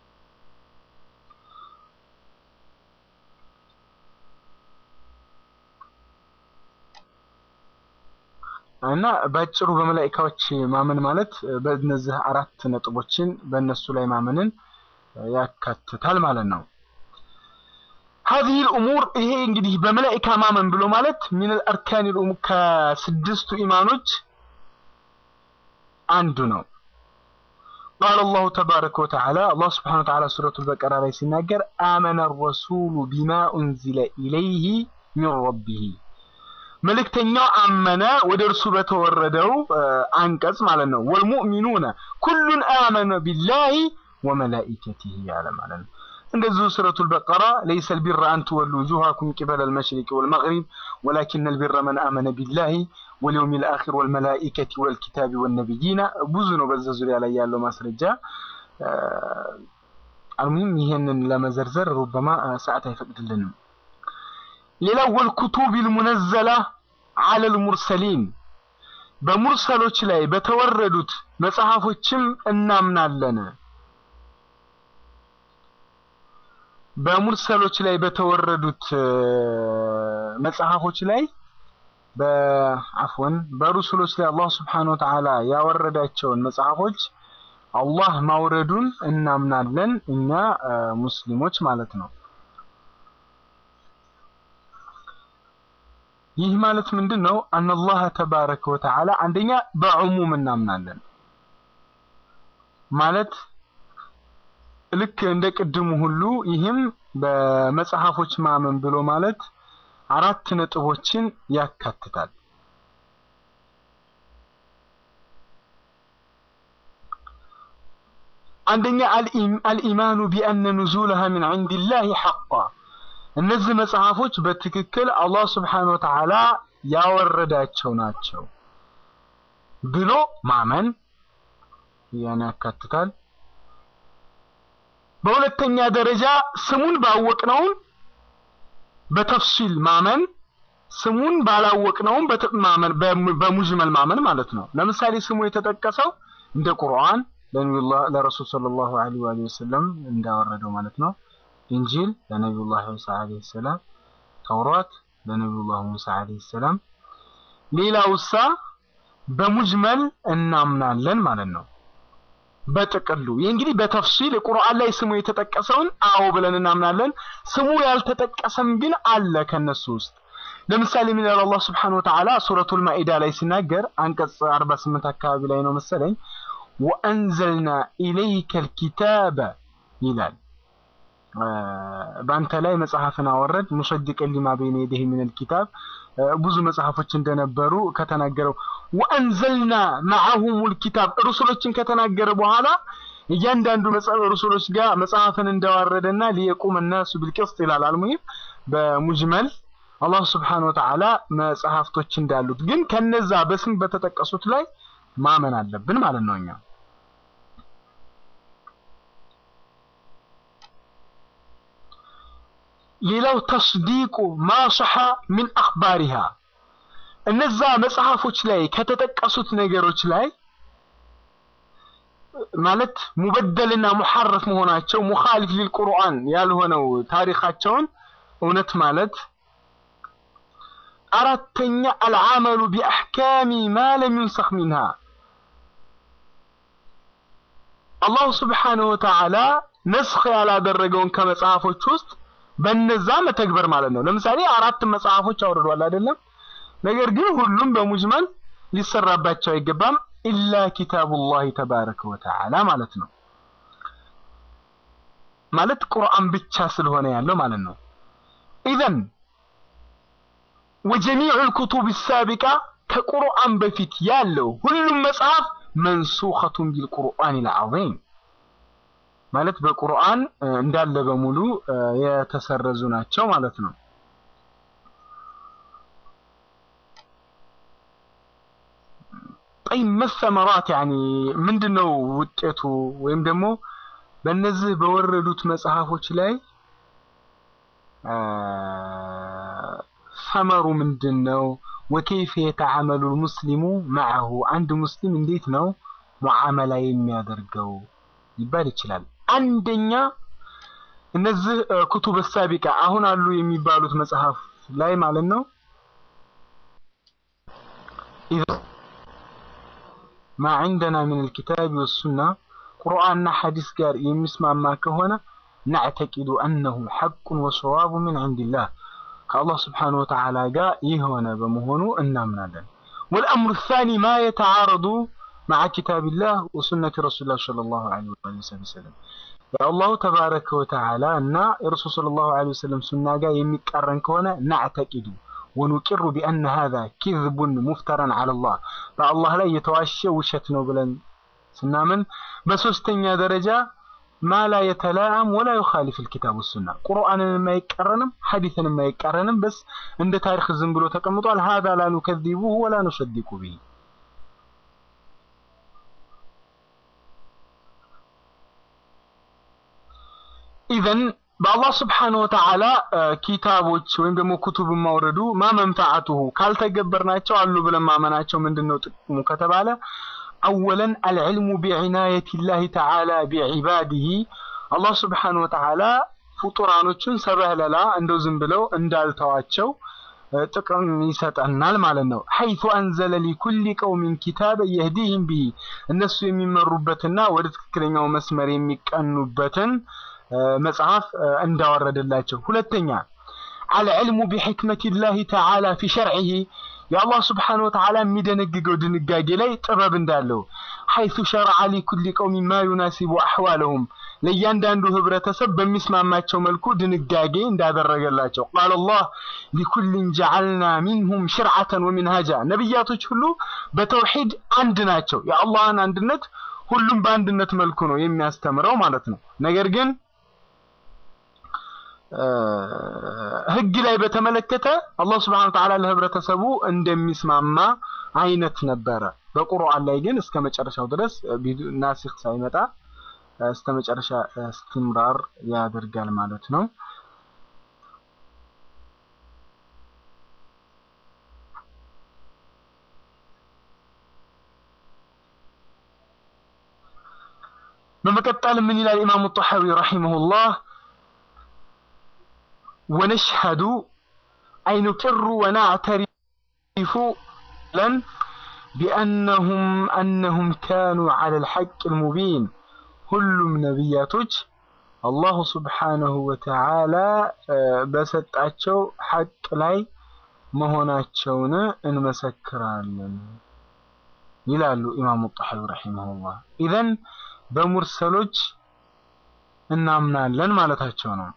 እና በአጭሩ በመላኢካዎች ማመን ማለት በእነዚህ አራት ነጥቦችን በእነሱ ላይ ማመንን ያካትታል ማለት ነው። ሀዚህ ልእሙር ይሄ እንግዲህ በመላኢካ ማመን ብሎ ማለት ሚን አልአርካን ልእሙር ከስድስቱ ኢማኖች አንዱ ነው። ቃል አላሁ ተባረከ ወተዓላ አላህ ስብሓነ ወተዓላ ሱረቱል በቀራ ላይ ሲናገር አመነ ረሱሉ ቢማ ኡንዚለ ኢለይህ ሚን ረቢህ መልእክተኛው አመነ ወደ እርሱ በተወረደው አንቀጽ ማለት ነው። ወልሙእሚኑነ ኩሉን አመነ ቢላሂ ወመላኢከቲህ ያለ ማለት ነው። እንደዚሁ ሱረቱል በቀራ ለይሰ ልቢረ አን ትወሉ ውጁሃኩም ቂበለ ልመሽሪቅ ወልመግሪብ ወላኪነ ልቢረ መን አመነ ቢላሂ ወልየውም ልአኪር ወልመላኢከቲ ወልኪታቢ ወነቢይና ብዙ ነው። በዛ ዙሪያ ላይ ያለው ማስረጃ አልሙሂም ይሄንን ለመዘርዘር ሩበማ ሰዓት አይፈቅድልንም። ሌላው ወልኩቱብ ልሙነዘላ አለ ልሙርሰሊን በሙርሰሎች ላይ በተወረዱት መጽሐፎችም እናምናለን። በሙርሰሎች ላይ በተወረዱት መጽሐፎች ላይ በአፍወን በሩሱሎች ላይ አላህ ስብሓነሁ ወተዓላ ያወረዳቸውን መጽሐፎች አላህ ማውረዱን እናምናለን እኛ ሙስሊሞች ማለት ነው። ይህ ማለት ምንድን ነው? አነላህ ተባረከ ወተዓላ አንደኛ በዕሙም እናምናለን ማለት ልክ እንደ ቅድሙ ሁሉ ይህም በመጽሐፎች ማመን ብሎ ማለት አራት ነጥቦችን ያካትታል። አንደኛ አልኢማኑ ቢአነ ኑዙለሃ ሚን ዒንዲላሂ ሐቋ እነዚህ መጽሐፎች በትክክል አላህ ስብሓነሁ ወተዓላ ያወረዳቸው ናቸው ብሎ ማመን ያን ያካትታል። በሁለተኛ ደረጃ ስሙን ባወቅነውን በተፍሲል ማመን፣ ስሙን ባላወቅነውም ማመን በሙጅመል ማመን ማለት ነው። ለምሳሌ ስሙ የተጠቀሰው እንደ ቁርአን ለነቢዩላህ ለረሱል ሰለላሁ ዐለይሂ ወሰለም እንዳወረደው ማለት ነው። ኢንጂል ለነቢዩላህ ሙሳ ዐለይሂ ሰላም፣ ተውራት ለነቢዩላህ ሙሳ ዐለይሂ ሰላም። ሌላውሳ በሙጅመል እናምናለን ማለት ነው። በጥቅሉ ይህ እንግዲህ በተፍሲል ቁርአን ላይ ስሙ የተጠቀሰውን አዎ ብለን እናምናለን። ስሙ ያልተጠቀሰም ግን አለ ከነሱ ውስጥ። ለምሳሌ ምን ይላል አላህ ስብሓነሁ ወተዓላ ሱረቱል ማኢዳ ላይ ሲናገር አንቀጽ 48 አካባቢ ላይ ነው መሰለኝ ወአንዘልና ኢለይከል ኪታበ ይላል በአንተ ላይ መጽሐፍን አወረድ ሙሰድቀን ሊማ በይነ የደህ ሚነል ኪታብ ብዙ መጽሐፎች እንደነበሩ ከተናገረው ወአንዘልና መዐሁሙል ኪታብ ሩሱሎችን ከተናገረ በኋላ እያንዳንዱ ሩሱሎች ጋር መጽሐፍን እንዳወረደና ሊየቁም ናሱ ቢልቅስጥ ይላል። አልሙሂም በሙጅመል አላህ ስብሓነሁ ወተዓላ መጽሐፍቶች እንዳሉት ግን ከነዛ በስም በተጠቀሱት ላይ ማመን አለብን ማለት ነው እኛ ሌላው ተስዲቁ ማሰሐ ሚን አኽባሪሃ እነዛ መጽሐፎች ላይ ከተጠቀሱት ነገሮች ላይ ማለት ሙበደልና ሙሐረፍ መሆናቸው ሙኻሊፍ ሊልቁርአን ያልሆነው ታሪካቸውን እውነት ማለት አራተኛ አልዓመሉ ቢአሕካሚ ማ ለም ዩንሰኽ ሚንሃ አላሁ ስብሓነሁ ወተዓላ ነስኽ ያላደረገውን ከመጽሐፎች ውስጥ በነዛ መተግበር ማለት ነው። ለምሳሌ አራት መጽሐፎች አውርዷል አይደለም? ነገር ግን ሁሉም በሙጅመል ሊሰራባቸው አይገባም ኢላ ኪታቡላህ ተባረከ ወተዓላ ማለት ነው። ማለት ቁርአን ብቻ ስለሆነ ያለው ማለት ነው። ኢዘን ወጀሚዑ ልኩቱብ ሳቢቃ ከቁርአን በፊት ያለው ሁሉም መጽሐፍ መንሱኸቱን ቢልቁርአን ልዓዚም ማለት በቁርአን እንዳለ በሙሉ የተሰረዙ ናቸው ማለት ነው። ጠይ መሰመራት ያኒ ምንድነው ውጤቱ ወይም ደግሞ በእነዚህ በወረዱት መጽሐፎች ላይ ሰመሩ ምንድን ነው? ወከይፈ የተዓመሉ ሙስሊሙ መዐሁ አንድ ሙስሊም እንዴት ነው ሙዓመላ የሚያደርገው ሊባል ይችላል። አንደኛ እነዚህ ኩቱብ ሳቢቃ አሁን አሉ የሚባሉት መጽሐፍ ላይ ማለት ነው ማ ዐንደና ሚን አልኪታቢ ወሱና ቁርአንና ሐዲስ ጋር የሚስማማ ከሆነ ነዕተቂዱ አነሁ ሐቁን ወሰዋቡ ሚን ዐንዲላህ ከአላህ ስብሓነሁ ወተዓላ ጋር የሆነ በመሆኑ እናምናለን። ወልአምሩ ሳኒ ማ የተዓረዱ መዓ ኪታቢላህ ወሱነቲ ረሱሊላህ ሰለላሁ ዐለይሂ ወሰለም የአላሁ ተባረከ ወተዓላ እና የረሱል ሰለላሁ ዐለይሂ ወሰለም ሱና ጋር የሚቃረን ከሆነ ናዕተቂዱ ወኑቂሩ ቢአነ ሃዛ ኪዝቡን ሙፍተረን ዐለላህ በአላህ ላይ የተዋሸ ውሸት ነው ብለን ስናምን፣ በሶስተኛ ደረጃ ማ ላ የተላአም ወላ ዩኻሊፍ ልኪታብ ወሱና ቁርአንን የማይቃረንም ሐዲስን የማይቃረንም በስ እንደ ታሪክ ዝም ብሎ ተቀምጧል። ሃዛ ላ ኑከዚቡሁ ወላ ኑሰዲቁ ቢሂ ኢዘን በአላህ ስብሓነሁ ወተዓላ ኪታቦች ወይም ደግሞ ኩቱብ ማውረዱ ማ መንፈዓቱሁ ካልተገበርናቸው አሉ ብለን ማመናቸው ምንድን ነው ጥቅሙ ከተባለ አወለን አልዕልሙ ቢዕናየቲላሂ ተዓላ ቢዒባዲሂ አላህ ስብሓነሁ ወተዓላ ፍጡራኖቹን ሰበህለላ እንደው ዝም ብለው እንዳልተዋቸው ጥቅም ይሰጠናል ማለት ነው። ሐይቱ አንዘለ ሊኩሊ ቀውሚን ኪታበ የህዲህም ቢሂ እነሱ የሚመሩበትና ወደ ትክክለኛው መስመር የሚቀኑበትን መጽሐፍ እንዳወረደላቸው። ሁለተኛ አልዕልሙ ቢሕክመቲላሂ ተዓላ ፊ ሸርዒሂ የአላህ ስብሓነሁ ወተዓላ የሚደነግገው ድንጋጌ ላይ ጥበብ እንዳለው ሐይቱ ሸረዐ ሊኩሊ ቀውሚን ማ ዩናሲቡ አሕዋለሁም ለእያንዳንዱ ህብረተሰብ በሚስማማቸው መልኩ ድንጋጌ እንዳደረገላቸው ቃለ አላህ ሊኩሊን ጀዐልና ሚንሁም ሽርዓተን ወሚንሃጃ ነቢያቶች ሁሉ በተውሒድ አንድ ናቸው። የአላህን አንድነት ሁሉም በአንድነት መልኩ ነው የሚያስተምረው ማለት ነው። ነገር ግን ህግ ላይ በተመለከተ አላህ ስብሐነሁ ወተዓላ ለህብረተሰቡ እንደሚስማማ አይነት ነበረ። በቁርአን ላይ ግን እስከ መጨረሻው ድረስ ናሲኽ ሳይመጣ እስከ መጨረሻ እስትምራር ያደርጋል ማለት ነው። በመቀጠል ምን ይላል ኢማሙ ጣሐዊ ረሂመሁላህ ወነሽሀዱ አይ ኑቅሩ ወናዕተሪፉ ለን ቢአነሁም አነሁም ካኑ ዐለ ልሐቅ ልሙቢን ሁሉም ነቢያቶች አላሁ ስብሓነሁ ወተዓላ በሰጣቸው ሐቅ ላይ መሆናቸውን እንመሰክራለን ይላሉ ኢማሙ ጣሐዊ ረሂመሁላህ። ኢዘን በሙርሰሎች እናምናለን ማለታቸው ነው።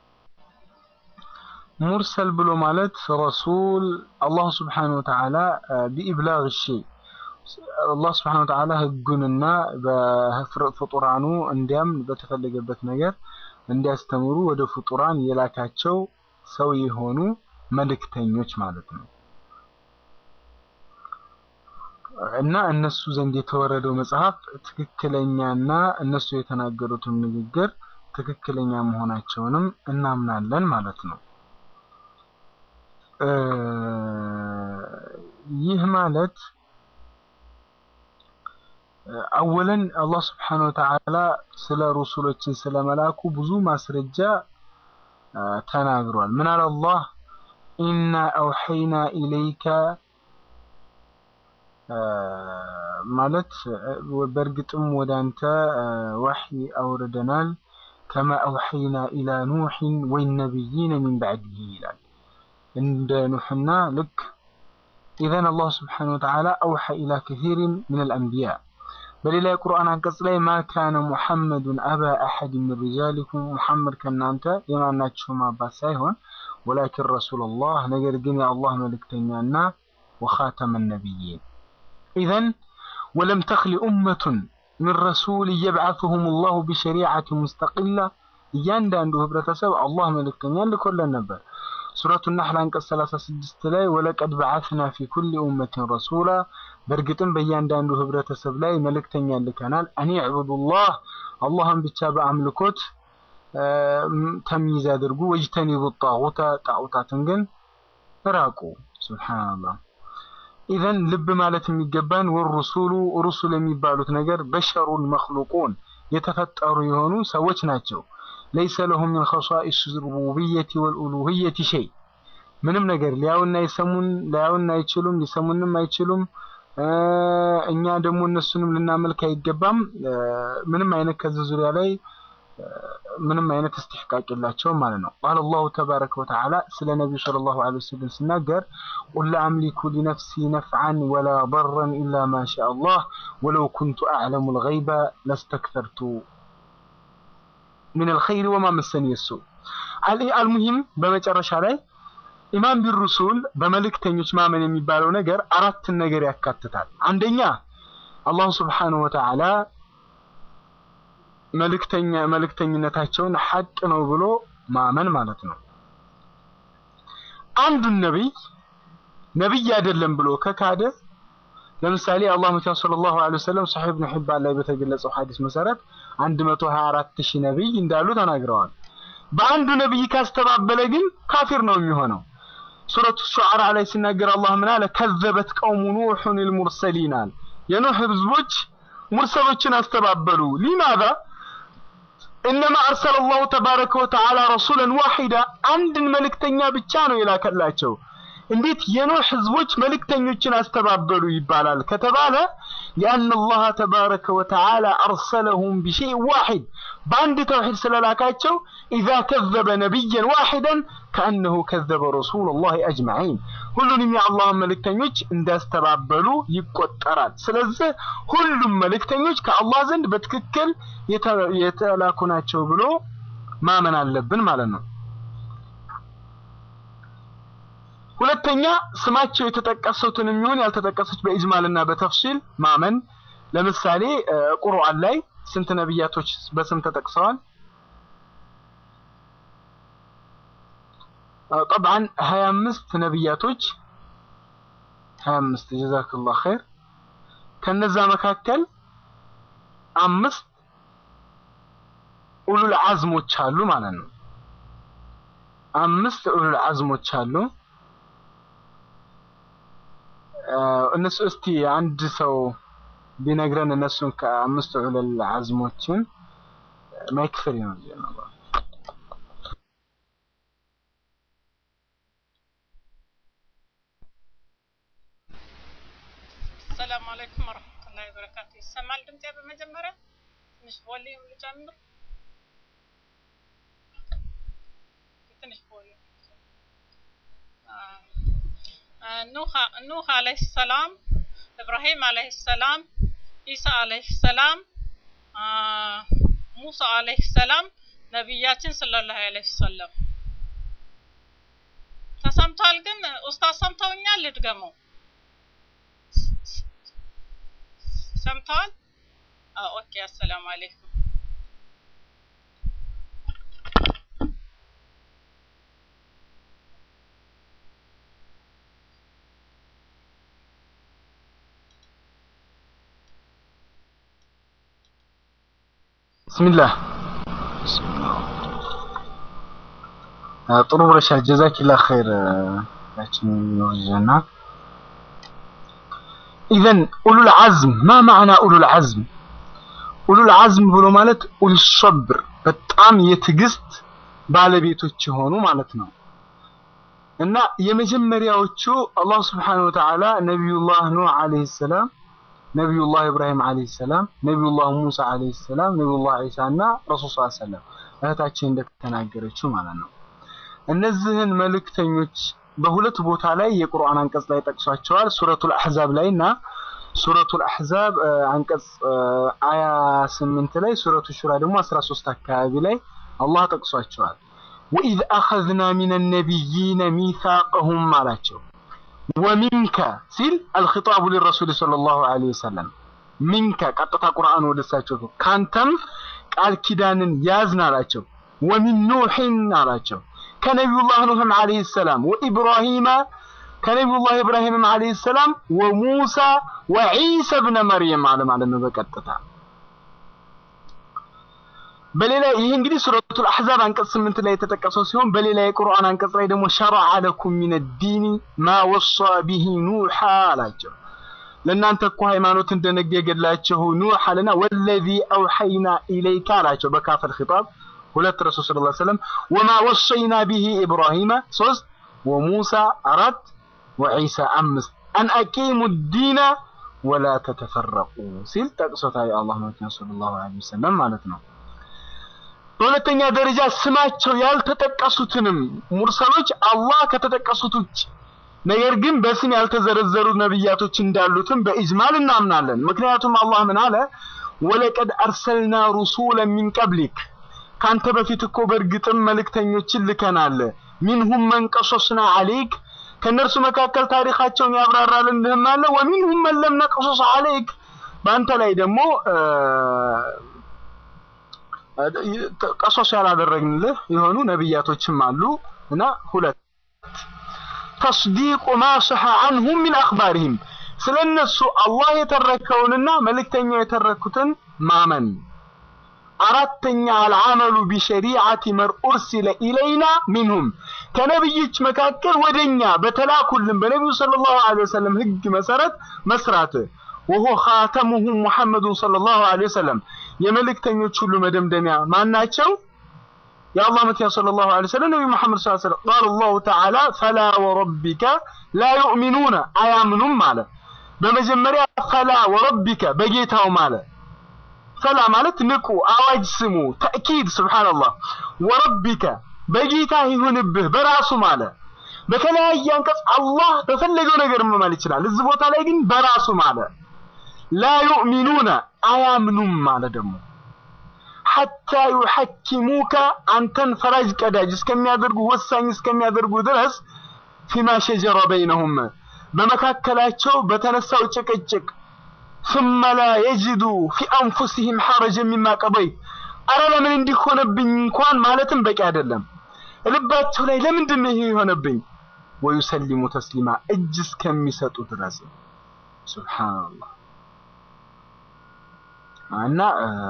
ሙርሰል ብሎ ማለት ረሱል አላሁ ስብሓነሁ ወተዓላ ቢኢብላግ ሸይ አላህ ስብሓነሁ ወተዓላ ህጉንና በፍጡራኑ እንዲያም በተፈለገበት ነገር እንዲያስተምሩ ወደ ፍጡራን የላካቸው ሰው የሆኑ መልእክተኞች ማለት ነው። እና እነሱ ዘንድ የተወረደው መጽሐፍ ትክክለኛና እነሱ የተናገሩትን ንግግር ትክክለኛ መሆናቸውንም እናምናለን ማለት ነው። ይህ ማለት አወለን አላህ ስብሓነሁ ወተዓላ ስለ ሩሱሎችን ስለመላኩ ብዙ ማስረጃ ተናግሯል። ምን አለ አላህ ኢና አውሐይና ኢለይከ ማለት በእርግጥም ወደ አንተ ዋሕይ አውርደናል ከማ አውሐይና ኢላ ኑሕን ወነቢይነ ሚን ባዕድህ ይላል። እንደ ኑሕና ልክ ኢዘን አላህ ስብሓነሁ ወተዓላ አውሐ ኢላ ከሲሪን ምን አልአንቢያ በሌላ የቁርአን አንቀጽ ላይ ማ ካነ ሙሐመዱን አባ አሐድ ምን ሪጃሊኩም ሙሐመድ ከእናንተ የማናችሁም አባት ሳይሆን ወላኪን ረሱለላህ ነገር ግን የአላህ መልእክተኛና ወኻተመ ነቢይን ኢዘን ወለም ተኽሊ ኡመቱን ምን ረሱል የብዓثሁም ላሁ ቢሸሪዓት ሙስተቂላ እያንዳንዱ ህብረተሰብ አላህ መልእክተኛ ልኮለን ነበር። ሱረቱ ነህል አንቀጽ 36 ላይ ወለቀድ በዓትና ፊ ኩሊ ኡመትን ረሱላ በእርግጥም በእያንዳንዱ ህብረተሰብ ላይ መልእክተኛ ልከናል። አን ዕቡዱላህ አላህን ብቻ በአምልኮት ተምይዝ አድርጉ። ወጅተኒቡ ጣዖተ ጣዖታትን ግን ራቁ። ሱብሓነላህ። ኢዘን ልብ ማለት የሚገባን ወሩሱሉ ሩሱል የሚባሉት ነገር በሸሩን መክሉቁን የተፈጠሩ የሆኑ ሰዎች ናቸው። ለይሰ ለሁም ሚን ኸሷኢስ ሩቡብየቲ ወልኡሉህየቲ ሸይ ምንም ነገር ሊያዩን አይሰሙን ሊያዩን አይችሉም፣ ሊሰሙንም አይችሉም። እኛ ደግሞ እነሱንም ልናመልክ አይገባም። ምንም አይነት ከዚህ ዙሪያ ላይ ምንም አይነት እስትሕቃቅ የላቸውም ማለት ነው። ቃል አላሁ ተባረከ ወተዓላ ስለ ነቢዩ ሰለላሁ ዐለይሂ ወሰለም ሲናገር ቁል ላ አምሊኩ ሊነፍሲ ነፍዓን ወላ በረን ኢላ ማ ሻ አላህ ወለው ኩንቱ አዕለሙ ልገይበ ለስተክተርቱ ምን ልኸይር ወማ መሰኒ የሱ አልሙሂም በመጨረሻ ላይ ኢማን ቢሩሱል በመልእክተኞች ማመን የሚባለው ነገር አራትን ነገር ያካትታል። አንደኛ አላሁ ስብሓነሁ ወተዓላ መልእክተኛ መልእክተኝነታቸውን ሐቅ ነው ብሎ ማመን ማለት ነው። አንዱን ነቢይ ነቢይ አይደለም ብሎ ከካደ ለምሳሌ አላህ መቻ ሰለላሁ ዐለይሂ ወሰለም ሰሒህ ኢብኑ ሒባን ላይ በተገለጸው ሐዲስ መሰረት 124 ሺህ ነቢይ እንዳሉ ተናግረዋል። በአንዱ ነቢይ ካስተባበለ ግን ካፊር ነው የሚሆነው። ሱረቱ ሹዓራ ላይ ሲናገር አላህ ምን አለ? ከዘበት ቀውሙ ኑሑን ልሙርሰሊን አለ። የኑህ ህዝቦች ሙርሰሎችን አስተባበሉ። ሊማዛ እነማ አርሰለ አላሁ ተባረከ ወተዓላ ረሱለን ዋሂዳ አንድን መልእክተኛ ብቻ ነው የላከላቸው። እንዴት የኖህ ህዝቦች መልእክተኞችን አስተባበሉ ይባላል ከተባለ ሊአን አላህ ተባረከ ወተዓላ አርሰለሁም ቢሸይ ዋሂድ በአንድ ተውሂድ ስለላካቸው ኢዛ ከዘበ ነቢየን ዋሂደን ከአነሁ ከዘበ ረሱለላህ አጅመዒን ሁሉንም የአላህን መልእክተኞች እንዳስተባበሉ ይቆጠራል። ስለዚህ ሁሉም መልእክተኞች ከአላህ ዘንድ በትክክል የተላኩ ናቸው ብሎ ማመን አለብን ማለት ነው። ሁለተኛ ስማቸው የተጠቀሱትን የሚሆን ያልተጠቀሱት በኢጅማልና በተፍሲል ማመን። ለምሳሌ ቁርአን ላይ ስንት ነቢያቶች በስም ተጠቅሰዋል? ጠብዓን 25 ነቢያቶች 25 ጀዛክላህ ኸይር። ከነዛ መካከል አምስት ኡሉል አዝሞች አሉ ማለት ነው። አምስት ኡሉል አዝሞች አሉ። እነሱ እስቲ አንድ ሰው ቢነግረን እነሱን ከአምስት ዑለል አዝሞችን ማይክፈል ነው። ሰላም አለይኩም ወረህመቱላሂ ወበረካቱ። ይሰማል ድምጼ? በመጀመሪያ ትንሽ ቮሊዩም ልጨምር። ትንሽ ቮሊዩም ኑህ አለይሂ ሰላም፣ ኢብራሂም አለይሂ ሰላም፣ ኢሳ አለይሂ ሰላም፣ ሙሳ አለይሂ ሰላም፣ ነቢያችን ሰለላሁ ዐለይሂ ወሰለም ተሰምቷል። ግን ኡስታዝ ሰምተውኛል? ልድገመው። ሰምተዋል? ኦኬ። አሰላሙ አለይኩም። ብስሚላህ ጥሩ ብለሻል። ጀዛኪላ ኸይር ያችን ይወጀና ኢዘን ኡሉል አዝም ማ ማዕና ኡሉል አዝም? ኡሉል አዝም ብሎ ማለት ኡል ሶብር በጣም የትዕግስት ባለቤቶች የሆኑ ማለት ነው። እና የመጀመሪያዎቹ አላህ ስብሓነሁ ወተዓላ ነቢዩላህ ኑህ ዓለይሂ ሰላም ነቢዩላህ ኢብራሂም ዓለይሂ ሰላም፣ ነቢዩላህ ሙሳ ዓለይሂ ሰላም፣ ነቢዩላህ ዒሳ እና ረሱል ሰለላሁ ዐለይሂ ወሰለም እህታችን እንደተናገረችው ማለት ነው። እነዚህን መልእክተኞች በሁለት ቦታ ላይ የቁርአን አንቀጽ ላይ ጠቅሷቸዋል። ሱረቱል አሕዛብ ላይ እና ሱረቱል አሕዛብ አንቀጽ አያ ስምንት ላይ ሱረቱ ሹራ ደግሞ 13 አካባቢ ላይ አላህ ጠቅሷቸዋል። ወኢዝ አኸዝና ሚነ ነቢይነ ሚሳቀሁም አላቸው። ወሚንከ ሲል አልኺጣቡ ሊረሱል ሰለላሁ ዐለይሂ ወሰለም ሚንከ ቀጥታ ቁርአን ወደ እሳቸው ካንተም ቃል ኪዳንን ያዝን አላቸው። ወሚን ኑሕን አላቸው ከነቢዩላህ ኑህም ዓለይሂ ሰላም ወኢብራሂመ ከነቢዩላህ ኢብራሂምም ዓለይሂ ሰላም ወሙሳ ወዒሳ ብነ መርየም አለ ማለት ነው በቀጥታ በሌላ ይህ እንግዲህ ሱረቱል አሕዛብ አንቀጽ ስምንት ላይ የተጠቀሰው ሲሆን በሌላ የቁርአን አንቀጽ ላይ ደግሞ ሸረዐ ለኩም ሚነ ዲኒ ማ ወሳ ቢሂ ኑሐ አላቸው። ለእናንተ እኮ ሃይማኖት እንደነገገላችሁ ኑሕ አለና ወለዚ አውሐይና ኢለይካ አላቸው በካፈል ኺጣብ ሁለት ረሱል ሰለላሁ ዐለይሂ ወሰለም ወማ ወሰይና ቢሂ ኢብራሂመ ሶስት ወሙሳ አራት ወዒሳ አምስት አን አቂሙ ዲነ ወላ ተተፈረቁ ሲል ጠቅሶታል የአላህ መልእክተኛ ሰለላሁ ዐለይሂ ወሰለም ማለት ነው። በሁለተኛ ደረጃ ስማቸው ያልተጠቀሱትንም ሙርሰሎች አላህ ከተጠቀሱት ውጭ ነገር ግን በስም ያልተዘረዘሩ ነብያቶች እንዳሉትም በኢጅማል እናምናለን። ምክንያቱም አላህ ምን አለ? ወለቀድ አርሰልና ሩሱለን ሚን ቀብሊክ ካንተ በፊት እኮ በእርግጥም መልእክተኞችን ልከናል። ሚንሁም መን ቀሶስና አለይክ ከእነርሱ መካከል ታሪካቸውን ያብራራልንህም አለ። ወሚንሁም መን ለም ነቅሶስ አለይክ በአንተ ላይ ደግሞ ቀሶስ ያላደረግንልህ የሆኑ ነብያቶችም አሉ እና ሁለት ተስዲቁ ማ ሰሐ አንሁም ሚን አኽባሪሂም ስለነሱ አላህ የተረከውንና መልእክተኛው የተረኩትን ማመን አራተኛ አልዓመሉ ቢሸሪዓቲ መን ኡርሲለ ኢለይና ሚንሁም ከነብዮች መካከል ወደኛ በተላኩልን በነቢዩ ሰለላሁ ዐለይሂ ወሰለም ህግ መሰረት መስራት ወሆ ኻተሙሁም ሙሐመዱን ሰለላሁ ዐለይሂ ወሰለም የመልእክተኞች ሁሉ መደምደሚያ ማናቸው? የአላህ መልእክተኛ ሰለላሁ ዐለይሂ ወሰለም ነብዩ መሐመድ ሰለላሁ ዐለይሂ ወሰለም ቃለ አላሁ ተዓላ ፈላ ወረቢከ ላ ዩእሚኑነ አያምኑም አለ። በመጀመሪያ ፈላ ወረቢከ በጌታው ማለ ፈላ ማለት ንቁ፣ አዋጅ ስሙ፣ ተእኪድ ስብሓንላህ። ወረቢከ በጌታ ይሁንብህ በራሱ ማለ። በተለያየ አንቀጽ አላህ በፈለገው ነገር መማል ይችላል። እዚህ ቦታ ላይ ግን በራሱ ማለ። ላ ዩእሚኑነ አያምኑም ማለ ደግሞ ሐታ ዩሐኪሙከ አንተን ፈራጅ ቀዳጅ እስከሚያደርጉ ወሳኝ እስከሚያደርጉ ድረስ ፊማ ሸጀረ በይነሁም በመካከላቸው በተነሳው ጭቅጭቅ ثم لا يجدوا في أنفسهم حرجا مما قضيت አረ ለምን እንዲህ ሆነብኝ እንኳን ማለትም በቂ አይደለም። ልባቸው ላይ ለምንድን ነው ይሄ የሆነብኝ? ወዩሰሊሙ ተስሊማ እጅ እስከሚሰጡ ድረስ ሱብሃንአላህ። እና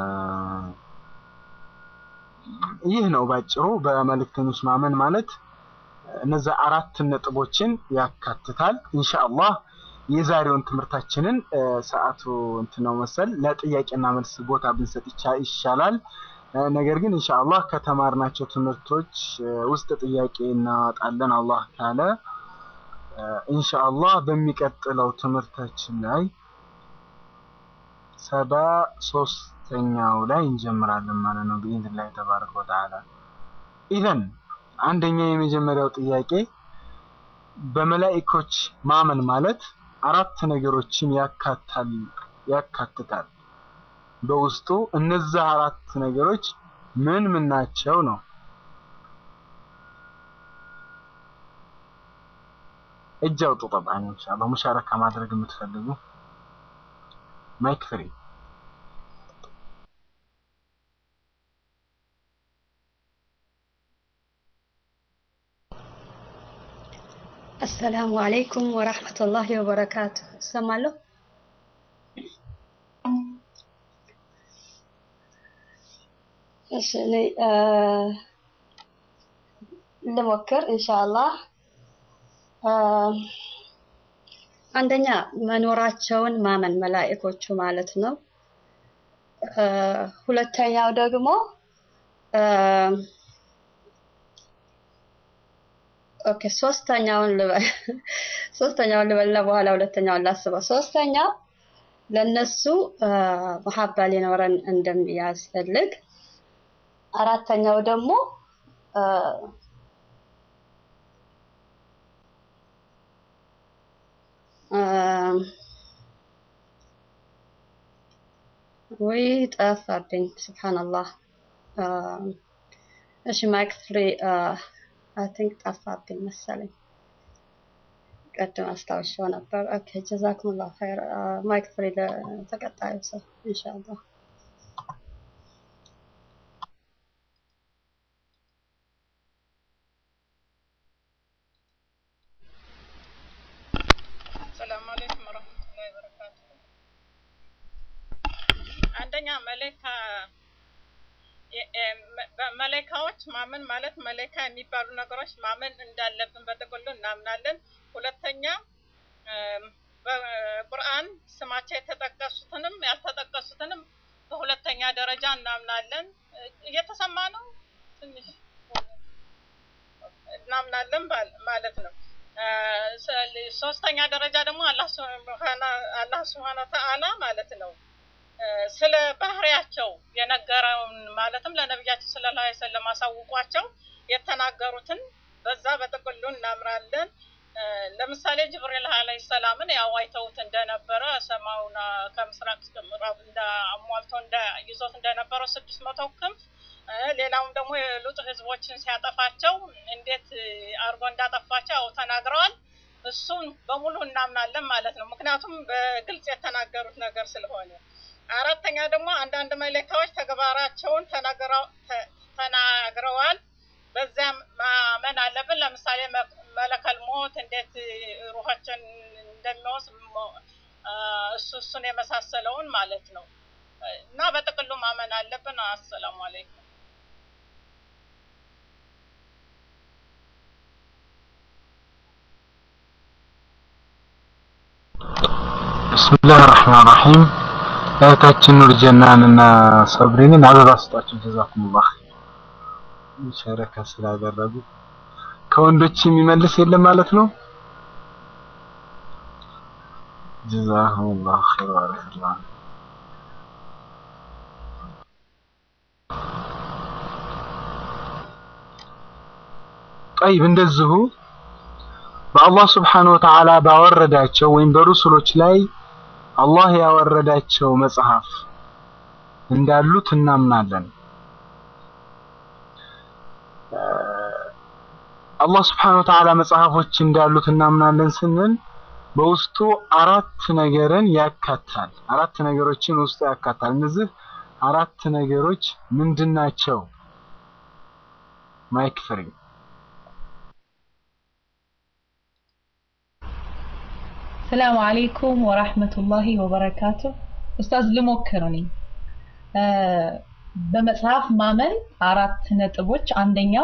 ይህ ነው ባጭሩ በመልእክተኞች ማመን ማለት እነዛ አራት ነጥቦችን ያካትታል። ኢንሻአላህ የዛሬውን ትምህርታችንን ሰዓቱ እንትን ነው መሰል ለጥያቄና መልስ ቦታ ብንሰጥ ይሻላል። ነገር ግን ኢንሻአላህ ከተማርናቸው ትምህርቶች ውስጥ ጥያቄ እናወጣለን አላህ ካለ ኢንሻአላህ በሚቀጥለው ትምህርታችን ላይ ሰባ ሶስተኛው ላይ እንጀምራለን ማለት ነው ብኢዝኒላህ ተባረከ ወተዓላ። ኢዘን አንደኛ የመጀመሪያው ጥያቄ በመላኢኮች ማመን ማለት አራት ነገሮችን ያካታል ያካትታል። በውስጡ እነዛ አራት ነገሮች ምን ምን ናቸው ነው? እጅ አውጡ። ጠብዓን ኢንሻአላህ ሙሻረካ ማድረግ የምትፈልጉ ማይክ ፍሪ አሰላሙ አለይኩም ወራህመቱላሂ ወበረካቱ። እሰማለሁ። እሺ እኔ ልሞክር ኢንሻአላህ። አንደኛ መኖራቸውን ማመን መላእኮቹ ማለት ነው። ሁለተኛው ደግሞ ኦኬ ሶስተኛውን ልበል ሶስተኛውን ልበልና በኋላ ሁለተኛውን ላስበው። ሶስተኛው ለነሱ መሀባ ሊኖረን እንደሚያስፈልግ፣ አራተኛው ደግሞ ወይ ጠፋብኝ። ስብሓንላህ እሺ ማይክ ፍሪ አይ ቲንክ ጠፋብኝ መሰለኝ። ቀድም አስታውሻው ነበር። ኦኬ ጀዛኩሙላሁ ኸይር። ማይክ ፍሪ ለተቀጣዩ ሰው ኢንሻአላህ። መለካ የ- የ- መ- በመለካዎች ማመን ማለት መለካ የሚባሉ ነገሮች ማመን እንዳለብን በጥቅሉ እናምናለን። ሁለተኛ እም፣ በቁርአን ስማቸው የተጠቀሱትንም ያልተጠቀሱትንም በሁለተኛ ደረጃ እናምናለን። እ- እየተሰማ ነው ትንሽ እናምናለን ባል- ማለት ነው። እ፣ ሰ- ሶስተኛ ደረጃ ደግሞ አላህ ሱብሃነ- አላህ ሱብሃነ ወተዓላ ማለት ነው እ፣ ስለ ባህሪያቸው የነገረውን ማለትም ለነቢያችን ሰለላሁ ዐለይሂ ወሰለም አሳውቋቸው የተናገሩትን በዛ በጥቅሉ እናምራለን። እ፣ ለምሳሌ ጅብሪል ዐለይሂ ሰላምን ያው አይተውት እንደነበረ ሰማዩን አ፣ ከምስራቅ እስከ ምዕራብ እንደ አሟልቶ እንደ ይዞት እንደነበረው ስድስት መቶ ክንፍ እ፣ ሌላውም ደግሞ የሉጥ ህዝቦችን ሲያጠፋቸው እንዴት እ፣ አድርጎ እንዳጠፋቸው ያው ተናግረዋል። እሱን በሙሉ እናምናለን ማለት ነው። ምክንያቱም በግልጽ የተናገሩት ነገር ስለሆነ። አራተኛ ደግሞ አንዳንድ መለካዎች ተግባራቸውን ተናግረው- ተ- ተናግረዋል። በዚያም ማመን አለብን። ለምሳሌ መ- መለከል ሞት እንዴት ሩሆችን እንደሚወስድ ሞ- አ፣ እሱ እሱን የመሳሰለውን ማለት ነው እና በጥቅሉ ማመን አለብን። አሰላሙ አለይኩም። ብስሚላህ ራህማን ራሂም እህታችን ኑር ጀናን እና ሰብሪንን አበባ ስጧቸው። ጀዛኩሙላህ ሸረካ ስላደረጉ ከወንዶች የሚመልስ የለም ማለት ነው። ጀዛኩሙላህ ኸይር ባረከላህ። ጠይብ እንደዚሁ በአላህ ስብሓነሁ ወተዓላ ባወረዳቸው ወይም በሩሱሎች ላይ አላህ ያወረዳቸው መጽሐፍ እንዳሉት እናምናለን። እ፣ አላህ ስብሓነሁ ወተዓላ መጽሐፎች እንዳሉት እናምናለን ስንል በውስጡ አራት ነገርን ያካታል። አራት ነገሮችን ውስጡ ያካታል። እነዚህ አራት ነገሮች ምንድን ናቸው? ማይክ ፍሪ ሰላም አለይኩም ወራህመቱላሂ ወበረካቱ። ኡስታዝ ልሞክር እኔ እ፣ በመጽሐፍ ማመን አራት ነጥቦች። አንደኛው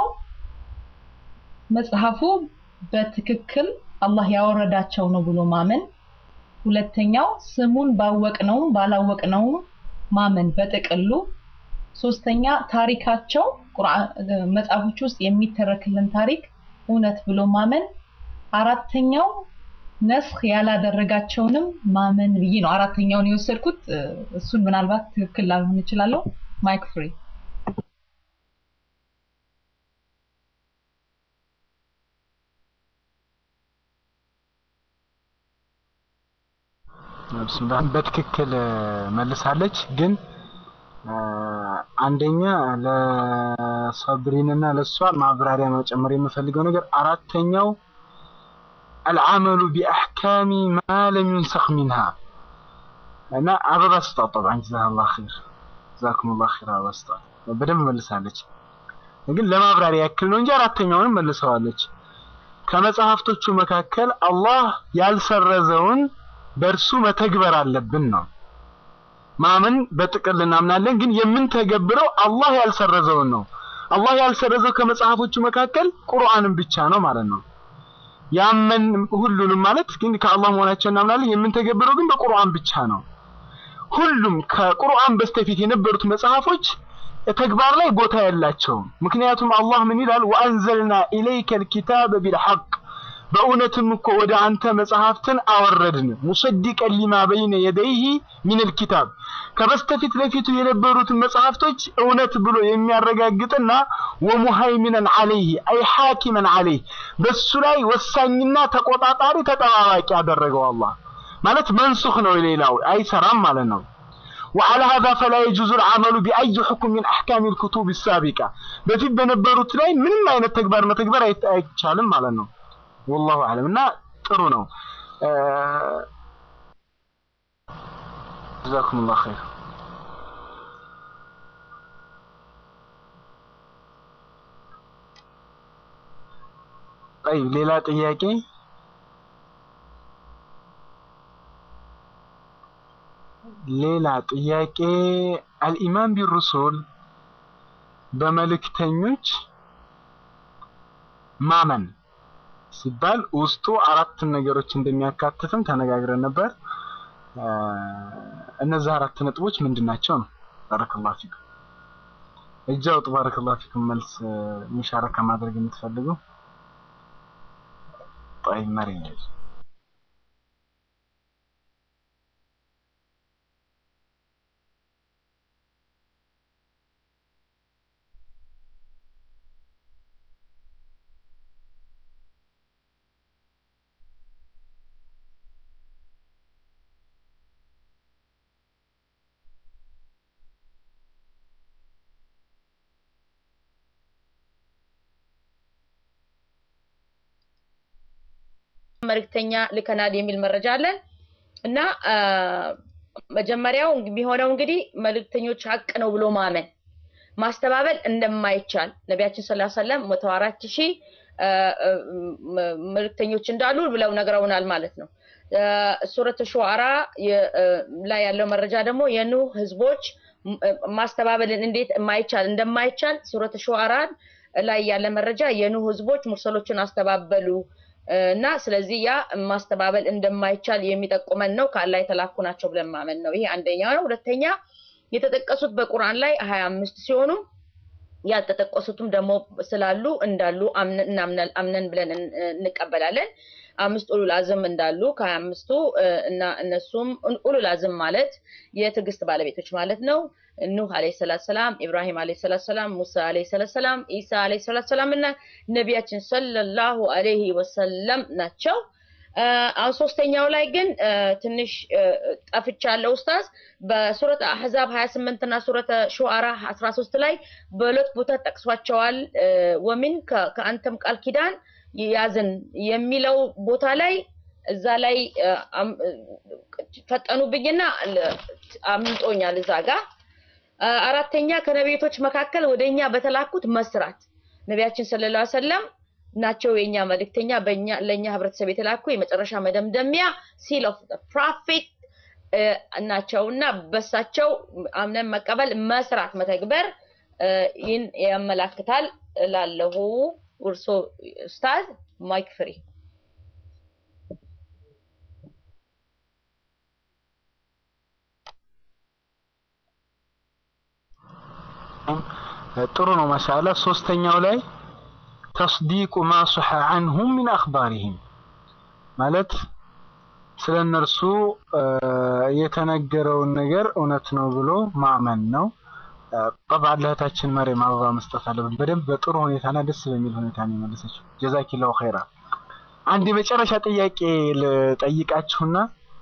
መጽሐፉ በትክክል አላህ ያወረዳቸው ነው ብሎ ማመን። ሁለተኛው ስሙን ባወቅነውም ባላወቅነውም ማመን በጥቅሉ። ሶስተኛ ታሪካቸው ቁርአን እ፣ መጽሐፎች ውስጥ የሚተረክልን ታሪክ እውነት ብሎ ማመን። አራተኛው ነስኽ ያላደረጋቸውንም ማመን ብዬ ነው አራተኛውን የወሰድኩት። እ፣ እሱን ምናልባት ትክክል ላልሆን እችላለሁ። ማይክ ፍሪ ብስሚላህ በትክክል እ፣ መልሳለች። ግን እ፣ አንደኛ ለሰብሪን እና ለእሷ ማብራሪያ መጨመር የምፈልገው ነገር አራተኛው አልዓመሉ ቢአሕካሚ ማ ለም ዩንሰኽ ሚንሃ እና አበባ ስጧት። ጠብዓን ጀዛከላህ ኸይር ጀዛኩሙላህ ኸይር። አበባ ስጧት። በደንብ መልሳለች። ግን ለማብራሪያ ያክል ነው እንጂ አራተኛውንም መልሰዋለች። ከመጽሐፍቶቹ መካከል አላህ ያልሰረዘውን በእርሱ መተግበር አለብን ነው። ማመን በጥቅል እናምናለን፣ ግን የምንተገብረው አላህ ያልሰረዘውን ነው። አላህ ያልሰረዘው ከመጽሐፎቹ መካከል ቁርአንን ብቻ ነው ማለት ነው። ያመን ሁሉንም ማለት ግን ከአላህ መሆናቸው እናምናለን። የምንተገብረው ግን በቁርአን ብቻ ነው። ሁሉም ከቁርአን በስተፊት የነበሩት መጽሐፎች ተግባር ላይ ቦታ የላቸውም። ምክንያቱም አላህ ምን ይላል? ወአንዘልና ኢለይከ ልኪታበ ቢልሐቅ በእውነትም እኮ ወደ አንተ መጽሐፍትን አወረድን ሙሰዲቀን ሊማ በይነ የደይህ ሚነል ኪታብ ከበስተፊት ለፊቱ የነበሩትን መጽሐፍቶች እውነት ብሎ የሚያረጋግጥና ወሙሃይሚነን አለይህ አይ ሐኪመን አለይህ በሱ ላይ ወሳኝና ተቆጣጣሪ ተጠባባቂ ያደረገው አላህ ማለት መንሱኽ ነው። ሌላው አይሰራም ማለት ነው። وعلى هذا فلا يجوز العمل بأي حكم من أحكام الكتب السابقة በፊት በነበሩት ላይ ምንም አይነት ተግባር መተግበር አይት- አይቻልም ማለት ነው። ወላሁ አለም እና ጥሩ ነው። ጀዛኩም ላሁ ኸይር። ጠይብ ሌላ ጥያቄ ሌላ ጥያቄ አልኢማን ቢሩሱል በመልእክተኞች ማመን ሲባል ውስጡ አራት ነገሮች እንደሚያካትትም ተነጋግረን ነበር። እነዚህ አራት ነጥቦች ምንድን ናቸው ነው? ባረከላሁ ፊኩም። እጅ አውጡ። ባረከላሁ ፊኩም። መልስ ሙሻረካ ማድረግ የምትፈልጉ طيب مريم መልእክተኛ ልከናል የሚል መረጃ አለን እና መጀመሪያው የሚሆነው እንግዲህ መልእክተኞች ሀቅ ነው ብሎ ማመን ማስተባበል እንደማይቻል ነቢያችን ስላ ሰለም መቶ አራት ሺህ መልእክተኞች እንዳሉ ብለው ነግረውናል ማለት ነው። ሱረት ሹዓራ ላይ ያለው መረጃ ደግሞ የኑህ ህዝቦች ማስተባበልን እንዴት የማይቻል እንደማይቻል ሱረት ሹዓራን ላይ ያለ መረጃ የኑህ ህዝቦች ሙርሰሎችን አስተባበሉ እና ስለዚህ ያ ማስተባበል እንደማይቻል የሚጠቁመን ነው። ከአላህ የተላኩ ናቸው ብለን ማመን ነው። ይሄ አንደኛው ነው። ሁለተኛ የተጠቀሱት በቁርአን ላይ ሀያ አምስት ሲሆኑ ያልተጠቀሱትም ደግሞ ስላሉ እንዳሉ አምነን ብለን እንቀበላለን። አምስት ኡሉል አዝም እንዳሉ ከሀያ አምስቱ እና እነሱም ኡሉል አዝም ማለት የትዕግስት ባለቤቶች ማለት ነው። ኑህ አለይሂ ሰላቱ ሰላም፣ ኢብራሂም አለይሂ ሰላቱ ሰላም፣ ሙሳ አለይሂ ሰላቱ ሰላም፣ ኢሳ አለይሂ ሰላቱ ሰላም እና ነቢያችን ሰለላሁ አለይሂ ወሰለም ናቸው። አሁን ሶስተኛው ላይ ግን ትንሽ ጠፍቻለሁ ኡስታዝ። በሱረት አህዛብ 28 እና ሱረተ ሹዓራ 13 ላይ በሁለት ቦታ ጠቅሷቸዋል። ወሚን ከአንተም ቃል ኪዳን ያዝን የሚለው ቦታ ላይ እዛ ላይ ፈጠኑብኝና አምልጦኛል እዛ ጋር አራተኛ ከነቢያቶች መካከል ወደኛ በተላኩት መስራት ነቢያችን ሰለላሁ ዐለይሂ ወሰለም ናቸው የኛ መልእክተኛ በእኛ ለኛ ህብረተሰብ የተላኩ የመጨረሻ መደምደሚያ ሲል ኦፍ ፕሮፌት ናቸውና በሳቸው አምነን መቀበል መስራት መተግበር ይህን ያመላክታል ላለሁ ውርሶ ኡስታዝ ማይክ ፍሪ ጥሩ ነው ማሻአላ ሶስተኛው ላይ ተስዲቁ ማ ሱሐ አንሁም ሚን አኽባሪሂም ማለት ስለ እነርሱ የተነገረውን ነገር እውነት ነው ብሎ ማመን ነው። ጠብዓን ለእህታችን መሬም አበባ መስጠት አለብን። በደንብ በጥሩ ሁኔታና ደስ በሚል ሁኔታ ነው የመለሰችው። ጀዛኪላሁ ኸይራ። አንድ የመጨረሻ ጥያቄ ልጠይቃችሁና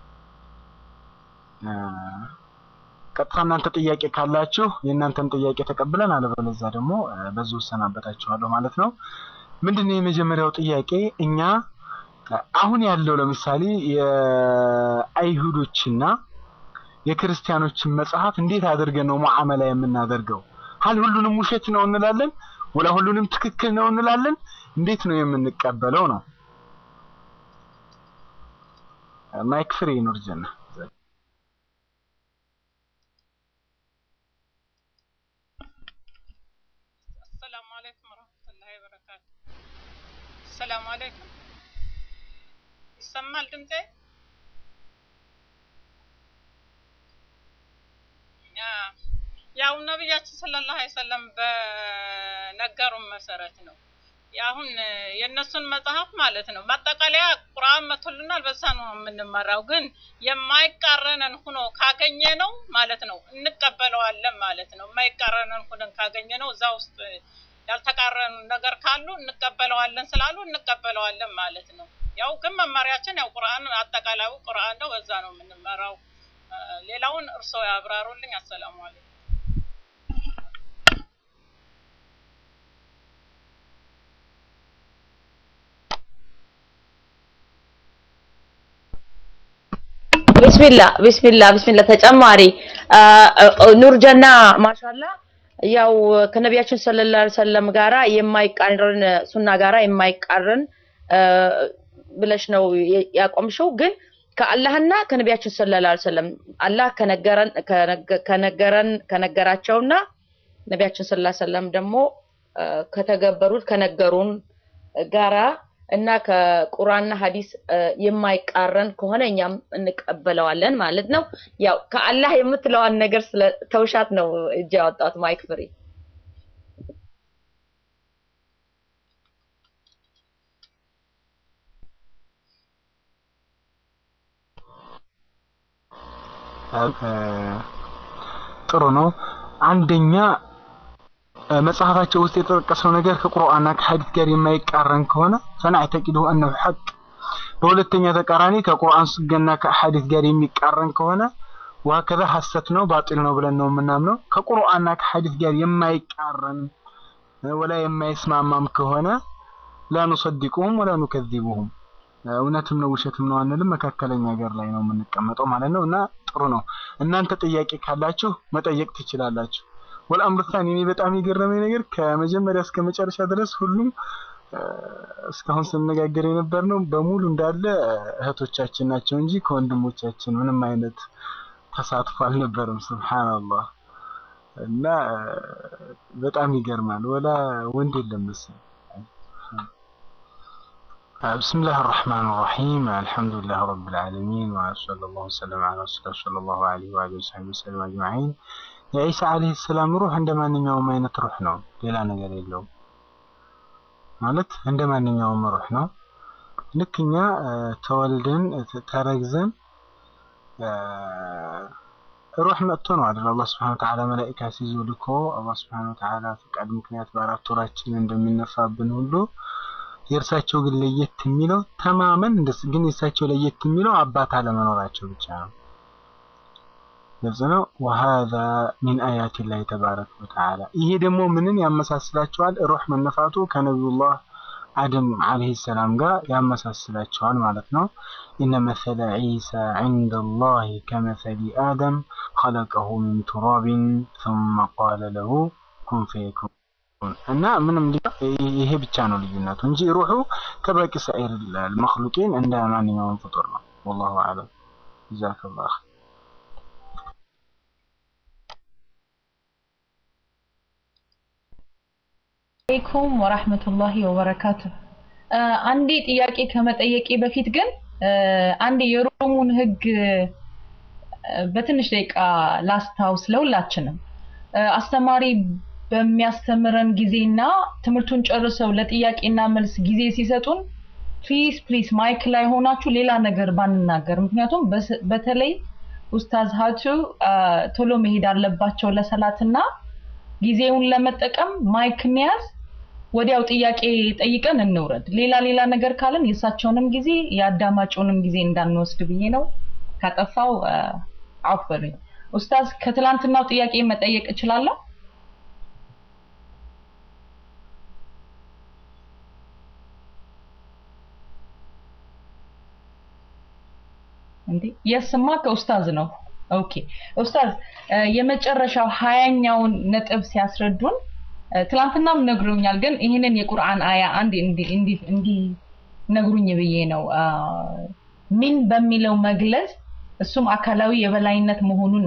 ቀጥታ እናንተ ጥያቄ ካላችሁ የእናንተን ጥያቄ ተቀብለን አለበለዚያ ደግሞ በዚሁ እሰናበታችኋለሁ ማለት ነው። ምንድን ነው የመጀመሪያው ጥያቄ? እኛ አሁን ያለው ለምሳሌ የአይሁዶችና የክርስቲያኖችን መጽሐፍ እንዴት አድርገን ነው ሙዓመላ የምናደርገው? ሀል ሁሉንም ውሸት ነው እንላለን? ወላ ሁሉንም ትክክል ነው እንላለን? እንዴት ነው የምንቀበለው ነው? ማይክ ፍሪ ኑር ጀና አሰላሙ አለይኩም ወረህመቱላሂ ወበረካቱ። አሰላሙ አለይኩም። ይሰማል ድምጼ? ያው ነቢያችን ሰለላሁ ዐለይሂ ወሰለም በነገሩን መሰረት ነው። አሁን የእነሱን መጽሐፍ ማለት ነው ማጠቃለያ ቁርአን መቶልናል፣ በዛ ነው የምንመራው። ግን የማይቃረነን ሁኖ ካገኘ ነው ማለት ነው እንቀበለዋለን ማለት ነው። የማይቃረነን ሁነን ካገኘ ነው እዛ ውስጥ ያልተቃረኑ ነገር ካሉ እንቀበለዋለን ስላሉ እንቀበለዋለን ማለት ነው። ያው ግን መመሪያችን ያው ቁርአን አጠቃላዩ ቁርአን ነው፣ በዛ ነው የምንመራው። ሌላውን እርስዎ ያብራሩልኝ። አሰላሙ አለይኩም። ቢስሚላ ቢስሚላ ቢስሚላ ተጨማሪ ኑር ጀና ማሻላ ያው ከነቢያችን ሰለላሁ ዐለይሂ ወሰለም ጋራ የማይቃረን ሱና ጋራ የማይቃረን ብለሽ ነው ያቆምሽው። ግን ከአላህና ከነቢያችን ሰለላሁ ዐለይሂ ወሰለም አላህ ከነገረን ከነገ- ከነገረን ከነገራቸውና ነቢያችን ሰለላሁ ዐለይሂ ወሰለም ደግሞ አ፣ ከተገበሩት ከነገሩን ጋራ እና ከቁርአንና ሐዲስ አ፣ የማይቃረን ከሆነ እኛም እንቀበለዋለን ማለት ነው። ያው ከአላህ የምትለዋን ነገር ስለ ተውሻት ነው እጅ ያወጣሁት ማይክ ፍሪ። እ፣ ጥሩ ነው። አንደኛ እ፣ መጽሐፋቸው ውስጥ የተጠቀሰው ነገር ከቁርአንና ከሐዲስ ጋር የማይቃረን ከሆነ ፈናዕተቂዱ አነሁ ሐቅ። በሁለተኛ ተቃራኒ ከቁርአን ስገና ከሐዲስ ጋር የሚቃረን ከሆነ ወሀከዛ ሐሰት ነው ባጢል ነው ብለን ነው የምናምነው። ከቁርአንና ከሐዲስ ጋር የማይቃረን እ፣ ወላ የማይስማማም ከሆነ ላ ኑሰዲቁሁም ወላ ኑከዚቡሁም እውነትም ነው ውሸትም ነው አንልም። መካከለኛ ሀገር ላይ ነው የምንቀመጠው ማለት ነው። እና ጥሩ ነው። እናንተ ጥያቄ ካላችሁ መጠየቅ ትችላላችሁ። ወልአምሩ ታኒ እኔ በጣም የገረመኝ ነገር ከመጀመሪያ እስከ መጨረሻ ድረስ ሁሉም እ፣ እስካሁን ስነጋገር የነበር ነው በሙሉ እንዳለ እህቶቻችን ናቸው እንጂ ከወንድሞቻችን ምንም አይነት ተሳትፎ አልነበረም። ሱብሃንአላህ እና እ፣ በጣም ይገርማል። ወላ ወንድ የለም መሰለኝ። بسم الله الرحمن الرحيم الحمد لله رب العالمين وصلى الله وسلم على رسول الله صلى الله عليه وآله وصحبه وسلم أجمعين የዒሳ ዓለይሂ ሰላም ሩህ እንደ ማንኛውም አይነት ሩህ ነው። ሌላ ነገር የለውም። ማለት እንደ ማንኛውም ሩህ ነው። ልክ እኛ እ፣ ተወልደን ተ- ተረግዘን እ፣ ሩህ መጥቶ ነው አይደል? አላህ Subhanahu Wa Ta'ala መላኢካ ሲዞ ልኮ አላህ Subhanahu Wa Ta'ala ፈቃድ ምክንያት በአራት ወራችን እንደሚነፋብን ሁሉ የእርሳቸው ግን ለየት የሚለው ተማመን እንደስ ግን የእርሳቸው ለየት የሚለው አባት አለመኖራቸው ብቻ ነው። ግልጽ ነው። ወሃዛ ሚን አያት ላይ ተባረከ ወተዓላ። ይሄ ደግሞ ምንን ያመሳስላቸዋል? ሩህ መነፋቱ ከነቢዩላህ አደም ዓለይሂ ሰላም ጋር ያመሳስላቸዋል ማለት ነው። ኢነ መሰለ ዒሳ ዒንደ ላሂ ከመሰሊ አደም ኸለቀሁ ሚን ቱራቢን ثመ ቃለ ለሁ ኩን ፈየኩን እና ምንም ሊ- ይሄ ብቻ ነው ልዩነቱ እንጂ ሩሑ ከበቂ ሰኢር መክሉቂን እንደ ማንኛውም ፍጡር ነው። ወላሁ አዕለም። ጀዛከላህ አለይኩም ወራህመቱላሂ ወበረካቱ። አ፣ አንዴ ጥያቄ ከመጠየቄ በፊት ግን አ፣ አንዴ የሮሙን ህግ አ፣ በትንሽ ደቂቃ ላስታውስ ለሁላችንም። አ፣ አስተማሪ በሚያስተምረን ጊዜና ትምህርቱን ጨርሰው ለጥያቄና መልስ ጊዜ ሲሰጡን ፕሊዝ ፕሊዝ ማይክ ላይ ሆናችሁ ሌላ ነገር ባንናገር፣ ምክንያቱም በስ- በተለይ ኡስታዝ ሀቱ አ፣ ቶሎ መሄድ አለባቸው ለሰላትና ጊዜውን ለመጠቀም ማይክ እንያዝ፣ ወዲያው ጥያቄ ጠይቀን እንውረድ። ሌላ ሌላ ነገር ካለን የእሳቸውንም ጊዜ የአዳማጩንም ጊዜ እንዳንወስድ ብዬ ነው። ካጠፋው አውፍ በሉኝ። ኡስታዝ ከትላንትናው ጥያቄ መጠየቅ እችላለሁ? እንዴ የስማ ከኡስታዝ ነው። ኦኬ ኡስታዝ እ፣ የመጨረሻው ሀያኛውን ነጥብ ሲያስረዱን እ፣ ትላንትናም ነግሮኛል፣ ግን ይህንን የቁርአን አያ አንድ እንዲ እንዲ እንዲ ነግሩኝ ብዬ ነው አ፣ ሚን በሚለው መግለጽ እሱም አካላዊ የበላይነት መሆኑን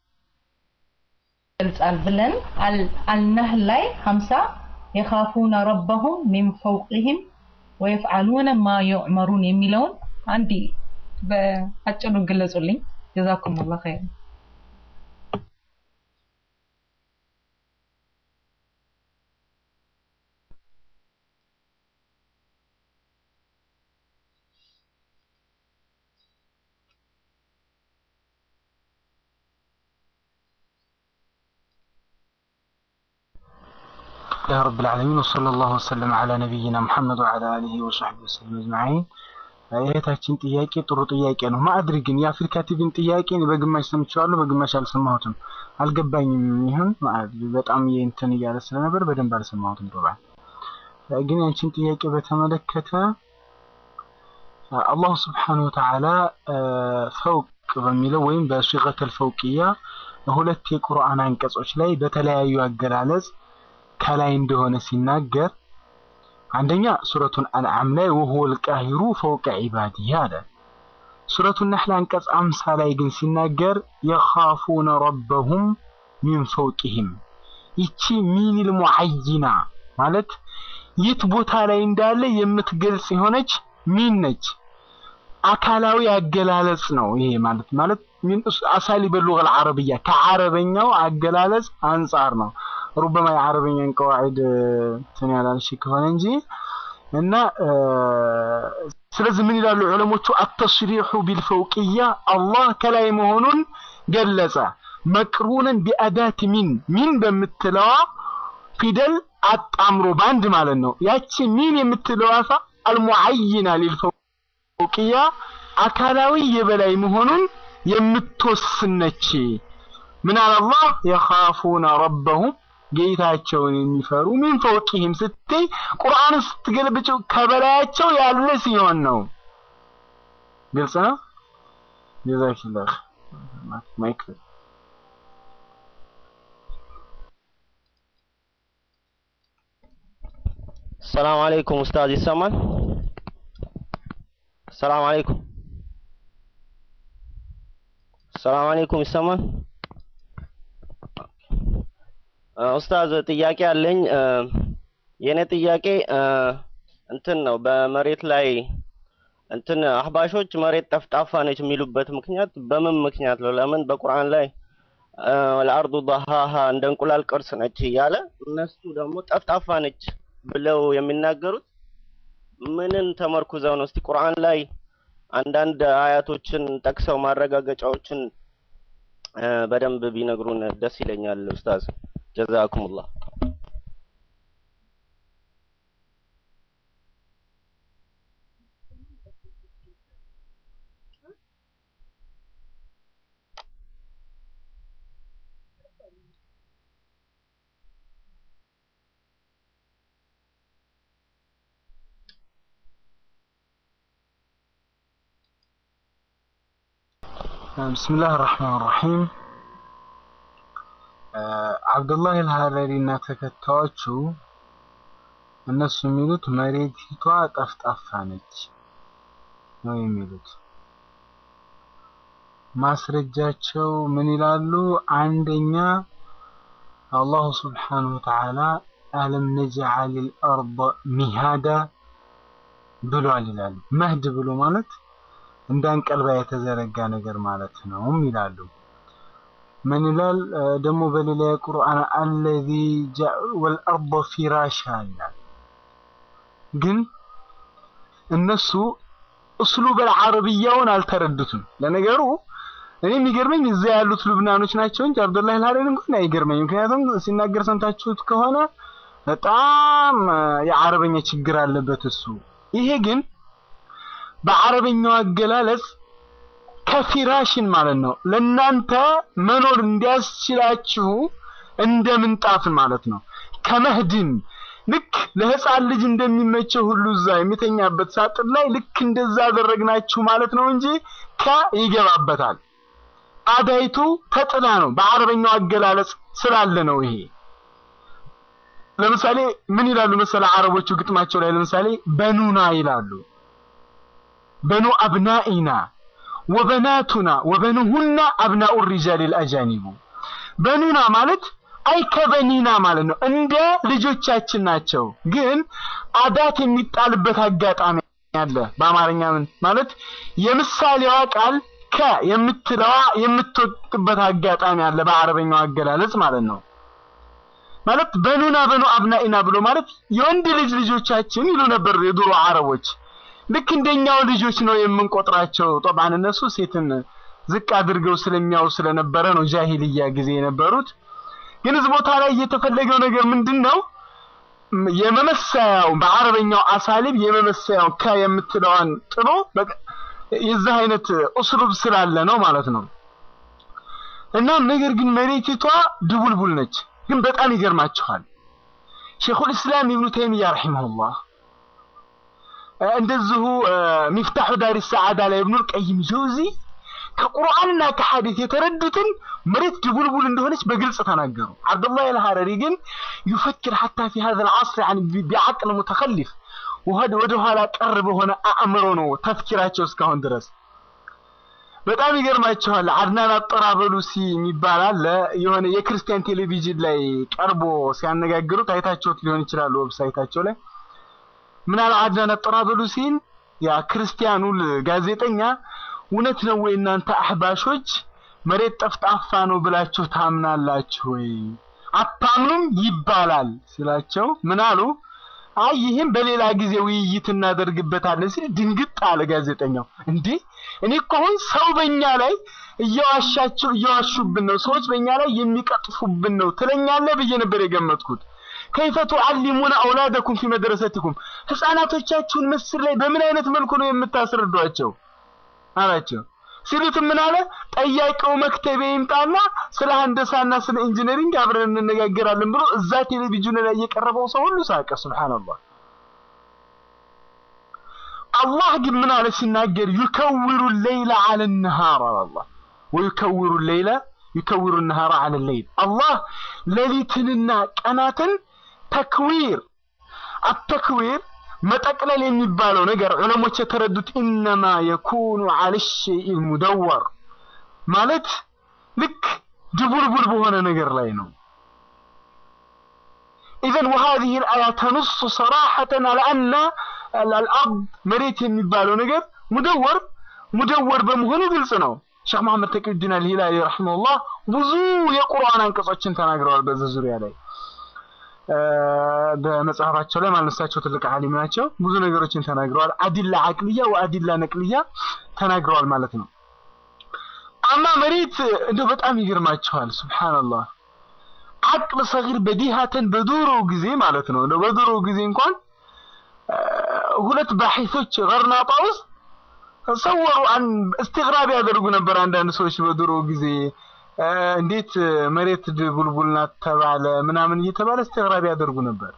ይገልጻል ብለን አል- አልነህል ላይ ሀምሳ የኻፉነ ረበሁም ሚን ፈውቅህም ወየፍዓሉነ ማ ዩዕመሩን የሚለውን አንድ በአጭሩ ግለጹልኝ። ጀዛኩም ላ ኸይር። لله رب العالمين وصلى الله وسلم على نبينا محمد وعلى آله وصحبه وسلم أجمعين እህታችን ጥያቄ ጥሩ ጥያቄ ነው። ማዕድሪ ግን የአፍሪካ ቲቪን ጥያቄ እኔ በግማሽ ሰምቼዋለሁ፣ በግማሽ አልሰማሁትም፣ አልገባኝም። ይሁን ማዕድሪ በጣም የእንትን እያለ ስለነበር በደንብ አልሰማሁትም። ዶባል ግን ያንቺን ጥያቄ በተመለከተ አላሁ ስብሓነሁ ወተዓላ ፈውቅ በሚለው ወይም በሲገተል ፈውቅያ ሁለት የቁርአን አንቀጾች ላይ በተለያዩ አገላለጽ ከላይ እንደሆነ ሲናገር አንደኛ ሱረቱን አንዓም ላይ ወሁወል ቃሂሩ ፈውቀ ዒባዲህ አለ። ሱረቱ ነሕል አንቀጽ አምሳ ላይ ግን ሲናገር የኻፉነ ረበሁም ሚን ፈውቂህም ይቺ ሚኒል ሙዐይና ማለት የት ቦታ ላይ እንዳለ የምትገልጽ የሆነች ሚን ነች። አካላዊ አገላለጽ ነው ይሄ ማለት ማለት ሚን አሳሊ በሉገል ዓረብያ ከዓረበኛው አገላለጽ አንጻር ነው። ሩበማ የዓረበኛን ቀዋዒድ እንትን ያላልሽ ከሆነ እንጂ እና ስለዚህ ምን ይላሉ ዑለሞቹ አተስሪሑ ቢልፈውቅያ አላህ ከላይ መሆኑን ገለጸ። መቅሩንን ቢአዳት ሚን ሚን በምትለዋ ፊደል አጣምሮ በአንድ ማለት ነው። ያቺ ሚን የምትለዋ ፋ አልሙዐይና ሊልፈውቅያ አካላዊ የበላይ መሆኑን የምትወስን ነች። ምን አለ አላህ የኻፉነ ረበሁም ጌታቸውን የሚፈሩ ሚን ፈውቂህም ስትይ ቁርአን ስትገልብጭው ከበላያቸው ያለ ሲሆን ነው። ግልጽ ነው። ጀዛኪላህ ማይክ ሰላም አለይኩም ኡስታዝ ይሰማል? ሰላም አለይኩም ሰላም አለይኩም ይሰማል? ኡስታዝ ጥያቄ አለኝ። የኔ ጥያቄ እንትን ነው በመሬት ላይ እንትን አህባሾች መሬት ጠፍጣፋ ነች የሚሉበት ምክንያት በምን ምክንያት ነው? ለምን በቁርአን ላይ ወልአርዱ ضሃሃ እንደ እንቁላል ቅርጽ ነች እያለ እነሱ ደግሞ ጠፍጣፋ ነች ብለው የሚናገሩት ምንን ተመርኩዘው ነው? እስቲ ቁርአን ላይ አንዳንድ አያቶችን ጠቅሰው ማረጋገጫዎችን በደንብ ቢነግሩን ደስ ይለኛል ኡስታዝ። ጀዛኩሙላህ። ብስምላህ ራህማን ራሒም አብዱላህ አልሀረሪ እና ተከታዮቹ እነሱ የሚሉት መሬቲቷ ጠፍጣፋ ነች ነው የሚሉት። ማስረጃቸው ምን ይላሉ? አንደኛ አላሁ ስብሓነሁ ወተዓላ አለም ነጅዐል አልአርض ሚሃዳ ብሏል ይላሉ። መህድ ብሎ ማለት እንዳንቀልባ የተዘረጋ ነገር ማለት ነው ይላሉ። ምን ይላል ደግሞ በሌላ የቁርአን አለዚ ወልአርض ፊራሻ ይላል። ግን እነሱ እስሉበል ዓረብያውን አልተረዱትም። ለነገሩ እኔ የሚገርመኝ እዛ ያሉት ሉብናኖች ናቸው እንጂ አብዱላህ አልሀረሪ እንኳን አይገርመኝ። ምክንያቱም ሲናገር ሰምታችሁት ከሆነ በጣም የዓረበኛ ችግር አለበት እሱ። ይሄ ግን በዓረበኛው አገላለጽ ከፊራሽን ማለት ነው ለናንተ መኖር እንዲያስችላችሁ እንደ ምንጣፍን ማለት ነው። ከመህድን ልክ ለህፃን ልጅ እንደሚመቸው ሁሉ እዛ የሚተኛበት ሳጥን ላይ ልክ እንደዛ አደረግናችሁ ማለት ነው እንጂ ከ ይገባበታል። አዳይቱ ተጥላ ነው በዓረበኛው አገላለጽ ስላለ ነው ይሄ። ለምሳሌ ምን ይላሉ መሰለ አረቦቹ ግጥማቸው ላይ ለምሳሌ በኑና ይላሉ በኑ አብናኢና ወበናቱና ወበኑሁና አብናኡ ሪጃል አልአጃኒቡ በኑና ማለት አይ ከበኒና ማለት ነው። እንደ ልጆቻችን ናቸው። ግን አዳት የሚጣልበት አጋጣሚ አለ። በአማርኛ ምን ማለት የምሳሌዋ ቃል ከ የምትለዋ የምትወጥበት አጋጣሚ አለ። በአረበኛው አገላለጽ ማለት ነው። ማለት በኑና በኑ አብናኢና ብሎ ማለት የወንድ ልጅ ልጆቻችን ይሉ ነበር የድሮ አረቦች። ልክ እንደኛው ልጆች ነው የምንቆጥራቸው። ጠባን እነሱ ሴትን ዝቅ አድርገው ስለሚያው ስለነበረ ነው ጃሂልያ ጊዜ የነበሩት። ግን እዚህ ቦታ ላይ የተፈለገው ነገር ምንድን ነው? የመመሰያው በአረበኛው አሳሊብ የመመሰያው ከ የምትለዋን ጥሎ የዚህ አይነት ኡስሉብ ስላለ ነው ማለት ነው። እና ነገር ግን መሬቲቷ ድቡልቡል ነች። ግን በጣም ይገርማችኋል ሼኹል ኢስላም ኢብኑ ተይሚያ ረሂመሁላህ እንደዚሁ ሚፍታሑ ዳሪ ሰዓዳ ላይ ኢብኑል ቀይም ጀውዚ ከቁርአንና ከሐዲስ የተረዱትን መሬት ድቡልቡል እንደሆነች በግልጽ ተናገሩ። አብዱላህ አልሐረሪ ግን ይፈክር ሐታ ፊ ሀዘ ልዓስር ያን ቢዓቅል ሙተኸሊፍ ወደ ኋላ ቀር በሆነ አእምሮ ነው ተፍኪራቸው እስካሁን ድረስ በጣም ይገርማችኋል። አድናን አጠራበሉሲ የሚባል አለ። የሆነ የክርስቲያን ቴሌቪዥን ላይ ቀርቦ ሲያነጋግሩት አይታችሁት ሊሆን ይችላል ዌብሳይታቸው ላይ ምን አለ አድናን አጠራበሉሲን ያ ክርስቲያኑ ጋዜጠኛ እውነት ነው ወይ እናንተ አህባሾች መሬት ጠፍጣፋ ነው ብላችሁ ታምናላችሁ ወይ? አታምኑም ይባላል ሲላቸው ምን አሉ? አይ ይህም በሌላ ጊዜ ውይይት እናደርግበታለን ሲል ድንግጥ አለ ጋዜጠኛው። እንዴ እኔ እኮ አሁን ሰው በእኛ ላይ እየዋሻቸው እየዋሹብን ነው፣ ሰዎች በእኛ ላይ የሚቀጥፉብን ነው ትለኛለህ ብዬ ነበር የገመትኩት። ከይፈ ቱዓሊሙነ አውላደኩም ፊ መድረሰቲኩም ህፃናቶቻችሁን ምስር ላይ በምን አይነት መልኩ ነው የምታስረዷቸው አላቸው። ሲሉት ምን አለ ጠያቂው መክተቤ ይምጣና ስለ ሀንደሳና ስለ ኢንጂነሪንግ አብረን እንነጋገራለን ብሎ እዛ ቴሌቪዥን ላይ የቀረበው ሰው ሁሉ ሳቀ። ሱብሃንአላህ። አላህ ግን ምን አለ ሲናገር ዩከውሩ ሌይለ አለ ነሃር አለ አላህ ወዩከውሩ ሌይለ ዩከውሩ ነሃር አለ ሌይል አላህ ሌሊትንና ቀናትን ተክዊር አተክዊር መጠቅለል የሚባለው ነገር ዑለሞች የተረዱት ኢነማ የኩኑ አለ ሸይእ ሙደወር ማለት ልክ ድቡልቡል በሆነ ነገር ላይ ነው። ኢዘን ወሃዚህ ልአያ ተኑሱ ሰራሐተን አለ አነ አልአርድ መሬት የሚባለው ነገር ሙደወር ሙደወር በመሆኑ ግልጽ ነው። ሼክ መሐመድ ተቂዩዲን አልሂላሊ ረሒመሁላህ ብዙ የቁርአን አንቀጾችን ተናግረዋል በዚህ ዙሪያ ላይ በመጽሐፋቸው ላይ ማለሳቸው ትልቅ ዓሊም ናቸው። ብዙ ነገሮችን ተናግረዋል። አዲላ አቅልያ ወአዲላ ነቅልያ ተናግረዋል ማለት ነው። አማ መሬት እንደው በጣም ይገርማቸዋል። ሱብሃንአላህ አቅል ሰጊር በዲሃተን በድሮ ጊዜ ማለት ነው። እንደው በድሮ ጊዜ እንኳን ሁለት ባሒሶች ገርናጣ ውስጥ ሰወሩ አን እስትግራብ ያደርጉ ነበር አንዳንድ ሰዎች በድሮ ጊዜ እንዴት መሬት ቡልቡል ናት ተባለ ምናምን እየተባለ እስትግራብ ያደርጉ ነበር።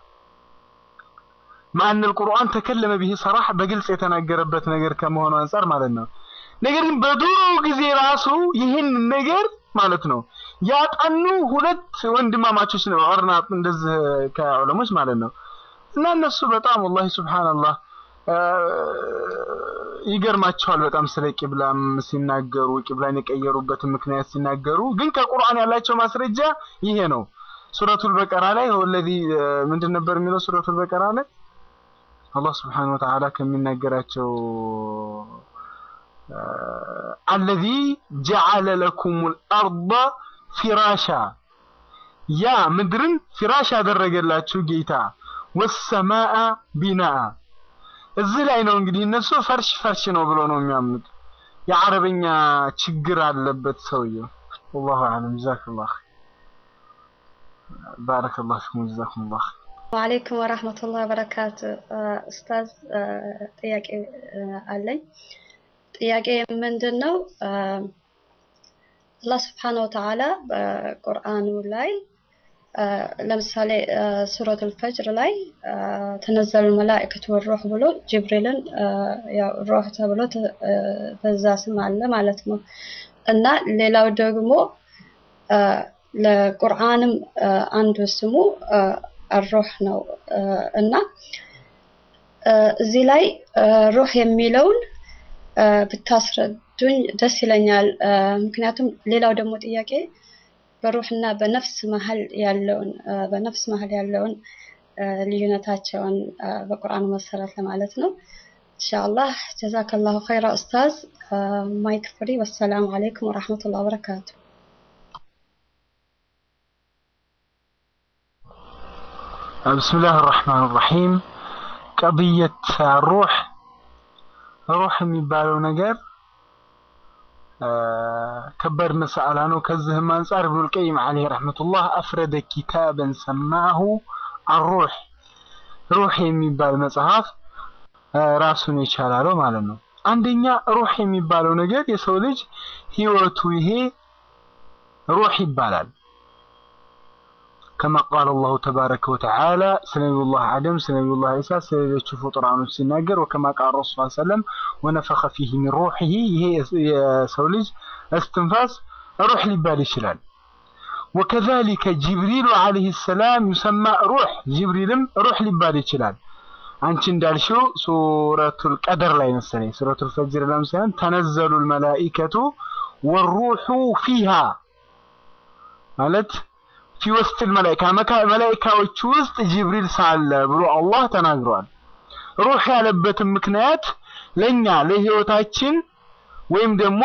ማን القرآن ተከለመ ቢሂ ሰራህ በግልጽ የተናገረበት ነገር ከመሆኑ አንጻር ማለት ነው። ነገር ግን በድሮ ጊዜ ራሱ ይህን ነገር ማለት ነው ያጠኑ ሁለት ወንድማማቾች ነው አርናጥ እንደዚህ ከዑለሞች ማለት ነው። እና እነሱ በጣም ወላሂ ሱብሃንአላህ ይገርማቸዋል በጣም ስለ ቂብላም ሲናገሩ ቂብላን የቀየሩበትን ምክንያት ሲናገሩ ግን ከቁርአን ያላቸው ማስረጃ ይሄ ነው። ሱረቱል በቀራ ላይ ወለዚ ምንድን ነበር የሚለው ሱረቱል በቀራ ላይ አላህ ስብሓነሁ ወተዓላ ከሚናገራቸው አለዚ ጀዐለ ለኩሙል አርደ ፊራሻ ያ ምድርን ፊራሽ ያደረገላችሁ ጌታ ወሰማአ ቢናአ እዚህ ላይ ነው እንግዲህ እነሱ ፈርሽ ፈርሽ ነው ብሎ ነው የሚያምኑት። የአረበኛ ችግር አለበት ሰውየው። ወላሁ አለም። ጀዛከላህ ባረከላሁ ፊኩም። ጀዛኩሙላህ ወአለይኩም ወራህመቱላሂ ወበረካቱ። ኡስታዝ ጥያቄ አለኝ። ጥያቄ ምንድን ነው? አላህ ስብሓነሁ ወተዓላ በቁርአኑ ላይ ለምሳሌ ሱረቱል ፈጅር ላይ ተነዘሉ መላእክቱ ወሩህ ብሎ ጅብሪልን ያው ሩህ ተብሎ በዛ ስም አለ ማለት ነው። እና ሌላው ደግሞ ለቁርአንም አንዱ ስሙ አሩህ ነው እና እዚህ ላይ ሩህ የሚለውን ብታስረዱኝ ደስ ይለኛል። ምክንያቱም ሌላው ደግሞ ጥያቄ በሩህና በነፍስ መሀል ያለውን በነፍስ መሀል ያለውን ልዩነታቸውን በቁርአኑ መሰረት ለማለት ነው። ኢንሻአላህ ጀዛከላሁ ኸይራ ኡስታዝ። ማይክ ፍሪ። ወሰላሙ አለይኩም ወራህመቱላሂ ወበረካቱ። ብስሚላህ ራህማን ራሒም ቀብየት ሩህ ሩህ የሚባለው ነገር ከባድ መሰአላ ነው። ከዚህም አንጻር ኢብኑል ቀይም ዓለይሂ ረሕመቱላህ አፍረደ ኪታበን ሰማሁ አሩህ ሩህ የሚባል መጽሐፍ ራሱን የቻላለው ማለት ነው። አንደኛ ሩህ የሚባለው ነገር የሰው ልጅ ህይወቱ ይሄ ሩህ ይባላል። كما قال الله تبارك وتعالى سنبي الله آدم سنبي الله عيسى سنبي فطران سيناجر وكما قال الرسول صلى الله عليه وسلم ونفخ فيه من روحه هي سولج استنفاس روح لبال شلال وكذلك جبريل عليه السلام يسمى روح جبريل روح لبال شلال አንቺ እንዳልሽው ሱረቱል ቀደር ላይ መሰለኝ ሱረቱል ፈጅር ላይ ሳይሆን ተነዘሉል መላኢከቱ ወሩሑ ፊሃ ማለት ፊ ወስጥል መላኢካ መላኢካዎች ውስጥ ጅብሪል ሳለ ብሎ አላህ ተናግሯል። ሩህ ያለበትን ምክንያት ለኛ ለህይወታችን ወይም ደግሞ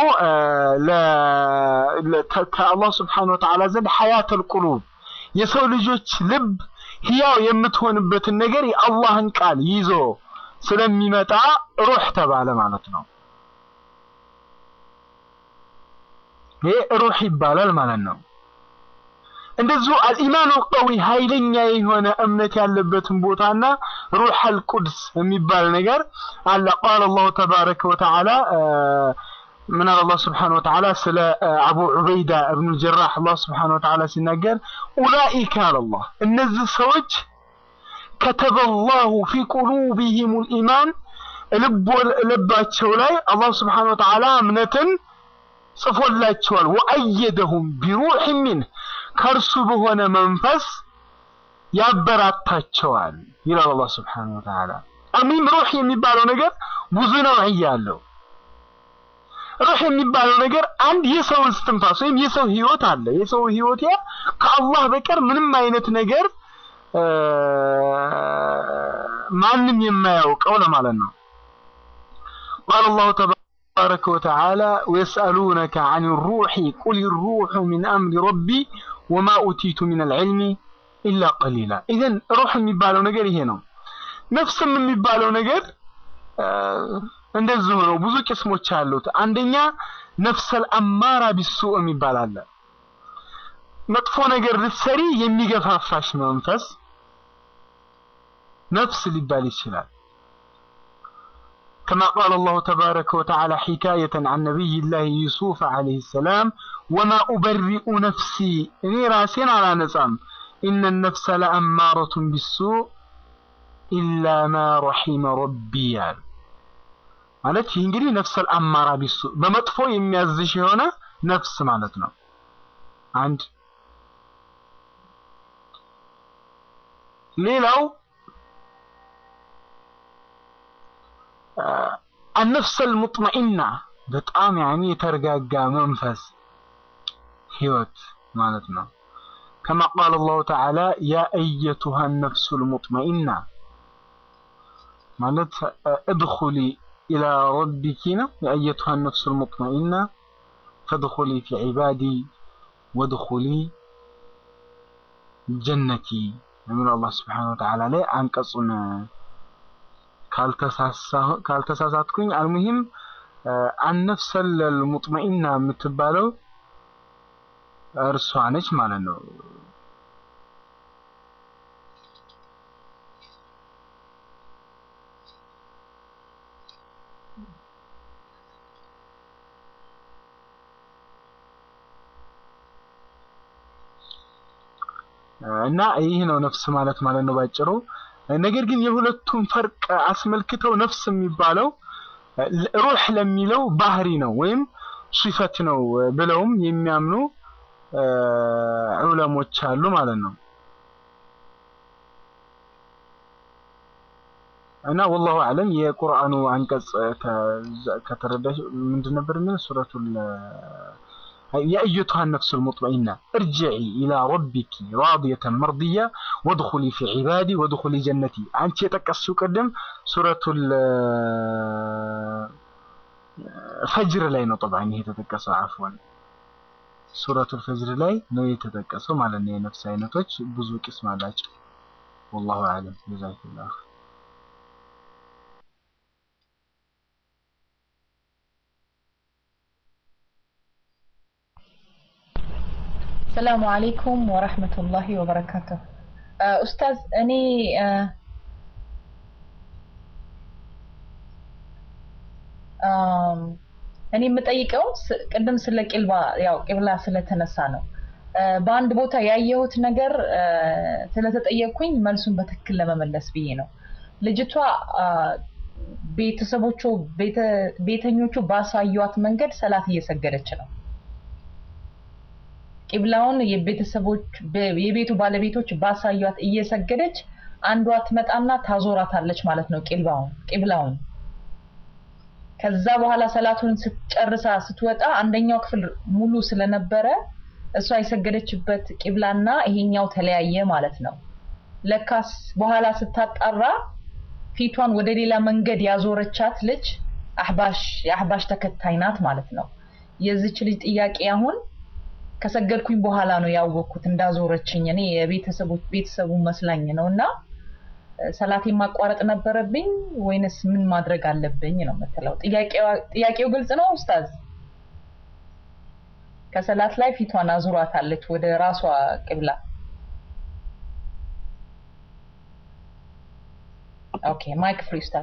ከአላህ ስብሓነሁ ወተዓላ ዘንድ ሐያተል ቁሉብ የሰው ልጆች ልብ ህያው የምትሆንበትን ነገር የአላህን ቃል ይዞ ስለሚመጣ ሩህ ተባለ ማለት ነው። ይሄ ሩህ ይባላል ማለት ነው። እንደዚሁ አልኢማኑ ቀዊ ኃይለኛ የሆነ እምነት ያለበትን ቦታና ሩህ አልቁድስ የሚባል ነገር አለ። ቃል አላሁ ተባረከ ወተዓላ ምን አለ አላህ ስብሓነ ወተዓላ ስለ አቡ ዑበይዳ እብኑ ጀራህ አላህ ስብሓነ ወተዓላ ሲናገር ኡላኢከ አለላህ እነዚህ ሰዎች ከተበላሁ ፊ ቁሉቢሂም ልኢማን ልባቸው ላይ አላህ ስብሓነ ወተዓላ እምነትን ጽፎላቸዋል። ወአየደሁም ቢሩሕ ሚንህ ከእርሱ በሆነ መንፈስ ያበራታቸዋል ይላል አላህ ስብሓነ ወተዓላ። አሚም ሩህ የሚባለው ነገር ብዙ ነውዕያ አለው። ሩህ የሚባለው ነገር አንድ የሰው እስትንፋስ ወይም የሰው ህይወት አለ። የሰው ህይወት ያ ከአላህ በቀር ምንም አይነት ነገር ማንም የማያውቀው ለማለት ነው። ቃል አላሁ ተባረከ ወተዓላ ወየስአሉነከ አን ሩሒ ቁል ሩሑ ሚን አምሪ ረቢ ወማ ኡቲቱ ሚን አልዕልሚ ኢላ ቀሊላ። ኢዘን ሩህ የሚባለው ነገር ይሄ ነው። ነፍስም የሚባለው ነገር እንደዚሁ ነው። ብዙ ቅስሞች አሉት። አንደኛ ነፍሰል አማራ ቢሱእ የሚባል አለ። መጥፎ ነገር ልትሰሪ የሚገፋፋሽ መንፈስ ነፍስ ሊባል ይችላል። كما قال الله تبارك وتعالى حكاية عن نبي الله يوسف عليه السلام وما أبرئ نفسي إني راسين على نظام إن النفس لأمارة بالسوء إلا ما رحم ربي يعني. ማለት ይህ እንግዲህ ነፍሰል አማራ ቢሱ በመጥፎ የሚያዝሽ የሆነ ነፍስ ማለት ነው። አንድ ሌላው አነፍሰል ሙጥመኢና በጣም ያኔ የተረጋጋ መንፈስ ህይወት ማለት ነው። ከማ ቃል አላሁ ተዓላ ያ አየቱሃ ነፍሱል ሙጥመኢና ማለት እድኹሊ إلى ربك يا أيتها النفس المطمئنة فادخلي في عبادي وادخلي جنتي يقول الله سبحانه وتعالى لي أنقصنا ካልተሳሳትኩኝ አልሙሂም አነፍሰ ልሙጥመኢና የምትባለው እርሷ ነች ማለት ነው። እና ይህ ነው ነፍስ ማለት ማለት ነው ባጭሩ። ነገር ግን የሁለቱም ፈርቅ አስመልክተው ነፍስ የሚባለው ሩህ ለሚለው ባህሪ ነው ወይም ሲፈት ነው ብለውም የሚያምኑ ዑለሞች አሉ ማለት ነው። እና ወላሁ አለም የቁርአኑ አንቀጽ ከተረዳሽ ምንድን ነበር የሚለው ሱረቱል يا أيتها النفس المطمئنة ارجعي إلى ربك راضية مرضية وادخلي في عبادي وادخلي جنتي أنت يتكسو قدم سورة الفجر لاي ነው طبعا هي تتكسو عفوا سورة الفجر ላይ ነው የተጠቀሰው ማለት ነው የነፍስ አይነቶች ብዙ ቅስም አላቸው والله أعلم جزاك الله خير ሰላሙ አለይኩም ወረህመቱላሂ ወበረካቱ። ኡስታዝ እኔ እኔ የምጠይቀው ቅድም ስለ ቂልባ ያው ቂብላ ስለተነሳ ነው። በአንድ ቦታ ያየሁት ነገር ስለተጠየቅኩኝ መልሱን በትክክል ለመመለስ ብዬ ነው። ልጅቷ ቤተሰቦቹ ቤተኞቹ ባሳዩት መንገድ ሰላት እየሰገደች ነው። ቂብላውን የቤተሰቦች የቤቱ ባለቤቶች ባሳዩት እየሰገደች አንዷ ትመጣና ታዞራታለች ማለት ነው ቂብላውን ቂብላውን ከዛ በኋላ ሰላቱን ስትጨርሳ ስትወጣ አንደኛው ክፍል ሙሉ ስለነበረ እሷ የሰገደችበት ቂብላና ይሄኛው ተለያየ ማለት ነው። ለካስ በኋላ ስታጣራ ፊቷን ወደ ሌላ መንገድ ያዞረቻት ልጅ አህባሽ የአህባሽ ተከታይ ናት ማለት ነው። የዚች ልጅ ጥያቄ አሁን ከሰገድኩኝ በኋላ ነው ያወቅኩት እንዳዞረችኝ። እኔ የቤተሰቦች ቤተሰቡ መስላኝ ነው እና ሰላቴን ማቋረጥ ነበረብኝ ወይንስ ምን ማድረግ አለብኝ ነው የምትለው። ጥያቄው ግልጽ ነው ኡስታዝ? ከሰላት ላይ ፊቷን አዙሯታለች ወደ ራሷ ቅብላ። ኦኬ ማይክ ፍሪ ኡስታዝ።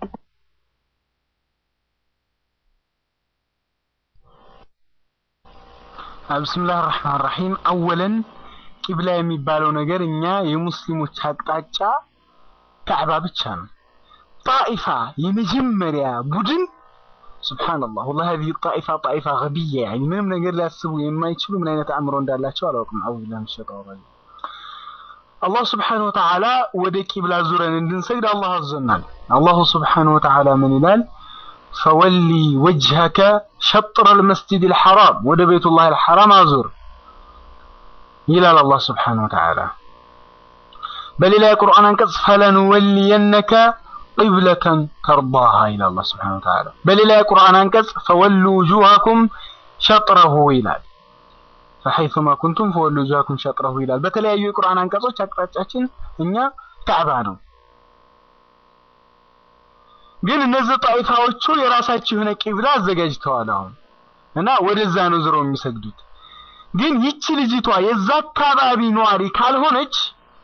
ብስምላህ ራህማን ራሂም አወለን ቂብላ የሚባለው ነገር እኛ የሙስሊሞች አቅጣጫ ካዕባ ብቻ ነው። ጣኢፋ የመጀመሪያ ቡድን ሱብሃንአላህ ወላሂ هذه الطائفة طائفة غبية يعني ምንም ነገር ሊያስቡ የማይችሉ ምን አይነት አእምሮ እንዳላቸው አላውቅም። አዑዙ ቢላሂ ሚነ ሸይጣኒ ረጂም። አላህ ስብሓነሁ ወተዓላ ወደ ቂብላ ዙረን እንድንሰግድ አላህ አዞናል። አላሁ ስብሓነሁ ወተዓላ ምን ይላል? ፈወሊ ወጅሀከ ሸጥረ ልመስጂድ ልሐራም ወደ ቤቱላህ ልሐራም አዙር ይላል አላህ ስብሓነሁ ወተዓላ። በሌላ የቁርአን አንቀጽ ፈለንወሊየነከ ቂብለተን ተርዳሃ ይላል አላህ ስብሓነሁ ወተዓላ። በሌላ የቁርአን አንቀጽ ፈወሉ ውጁሃኩም ሸጥረሁ ይላል። ፈሐይሱማ ኩንቱም ፈወሉ ውጁሃኩም ሸጥረሁ ይላል። በተለያዩ የቁርአን አንቀጾች አቅጣጫችን እኛ ካዕባ ነው። ግን እነዚህ ጣይፋዎቹ የራሳቸው የሆነ ቂብላ አዘጋጅተዋል አሁን እና ወደዛ ነው ዝረው የሚሰግዱት። ግን ይቺ ልጅቷ የዛ አካባቢ ነዋሪ ካልሆነች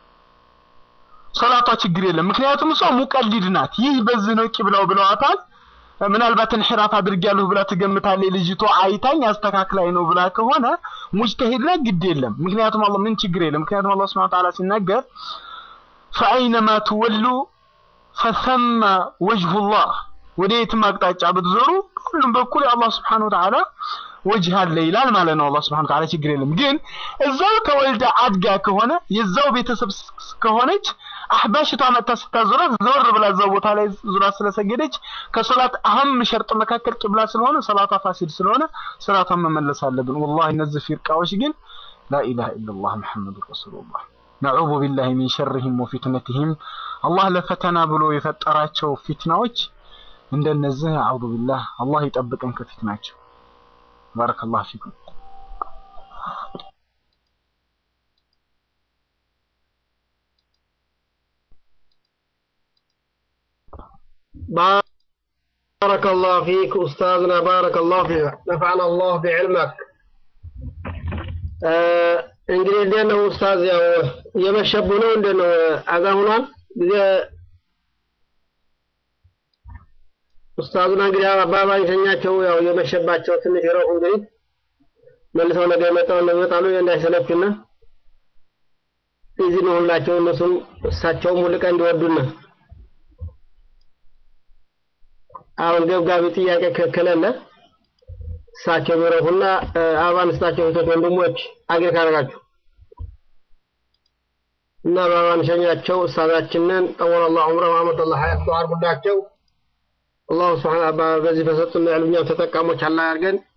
ሰላቷ ችግር የለም። ምክንያቱም እሷ ሙቀሊድ ናት። ይህ በዚህ ነው ቂብላው ብለዋታል። ምናልባት እንሒራፍ አድርጊያለሁ ብላ ትገምታለች። ልጅቷ አይታኝ አስተካክላይ ነው ብላ ከሆነ ሙጅተሂድ ላይ ግድ የለም። ምክንያቱም አላህ ምን ችግር የለም። ምክንያቱም አላህ ሱብሓነሁ ወተዓላ ሲናገር ፈአይነማ ትወሉ ፈሰመ ወጅሁላህ ወደ የትም አቅጣጫ ብትዞሩ ሁሉም በኩል የአላህ ስብሓነሁ ወተዓላ ወጅህ አለ ይላል ማለት ነው። አላህ ስብሓነሁ ወተዓላ ችግር የለም። ግን እዛው ተወልዳ አድጋ ከሆነ የዛው ቤተሰብ ከሆነች አህባሽቷ መጥታ ስታዞራት ዘወር ብላ እዛው ቦታ ላይ ዙራ ስለሰገደች ከሶላት አህም ሸርጥ መካከል ቂብላ ስለሆነ ሰላቷ ፋሲድ ስለሆነ ሰላቷን መመለስ አለብን። ወላሂ እነዚህ ፊርቃዎች ግን ላኢላሃ ኢለላህ ሙሐመዱ ረሱሉላህ ነዑዙ ቢላሂ ሚን ሸርሂም ወፊትነቲሂም አላህ ለፈተና ብሎ የፈጠራቸው ፊትናዎች እንደነዚህ አዑዙ ቢላህ አላህ ይጠብቀን ከፊትናቸው። ባረከላሁ ፊኩም። بارك الله فيك أستاذنا بارك الله فيك نفعنا الله بعلمك እንግዲህ እንዴት ነው ኡስታዝ? ያው እየመሸቡ ነው። እንዴት ነው አዛ ሆኗል ጊዜ ኡስታዙና እንግዲህ አባባኝ ሸኛቸው። ያው እየመሸባቸው ትንሽ ረቁ። እንግዲህ መልሰው ነገ መጣው ነው ይመጣሉ እንዳይሰለቹና እዚህ ነው ሁላቸው እነሱም እሳቸውም ሁል ቀን እንዲወዱና አሁን ገብጋቢ ጥያቄ ከከለለ እሳቸው ቢረፉና አበባን ስጣቸው እህቶች ወንድሞች አገር ካረጋችሁ እና በአበባን ሸኛቸው እሳዛችንን ጠወለ ላሁ ዑምረ ወአመተላህ ሀያቱ አርጉላቸው አላሁ ስብሓን በዚህ በሰጡን ዕልም እኛም ተጠቃሞች አላህ ያድርገን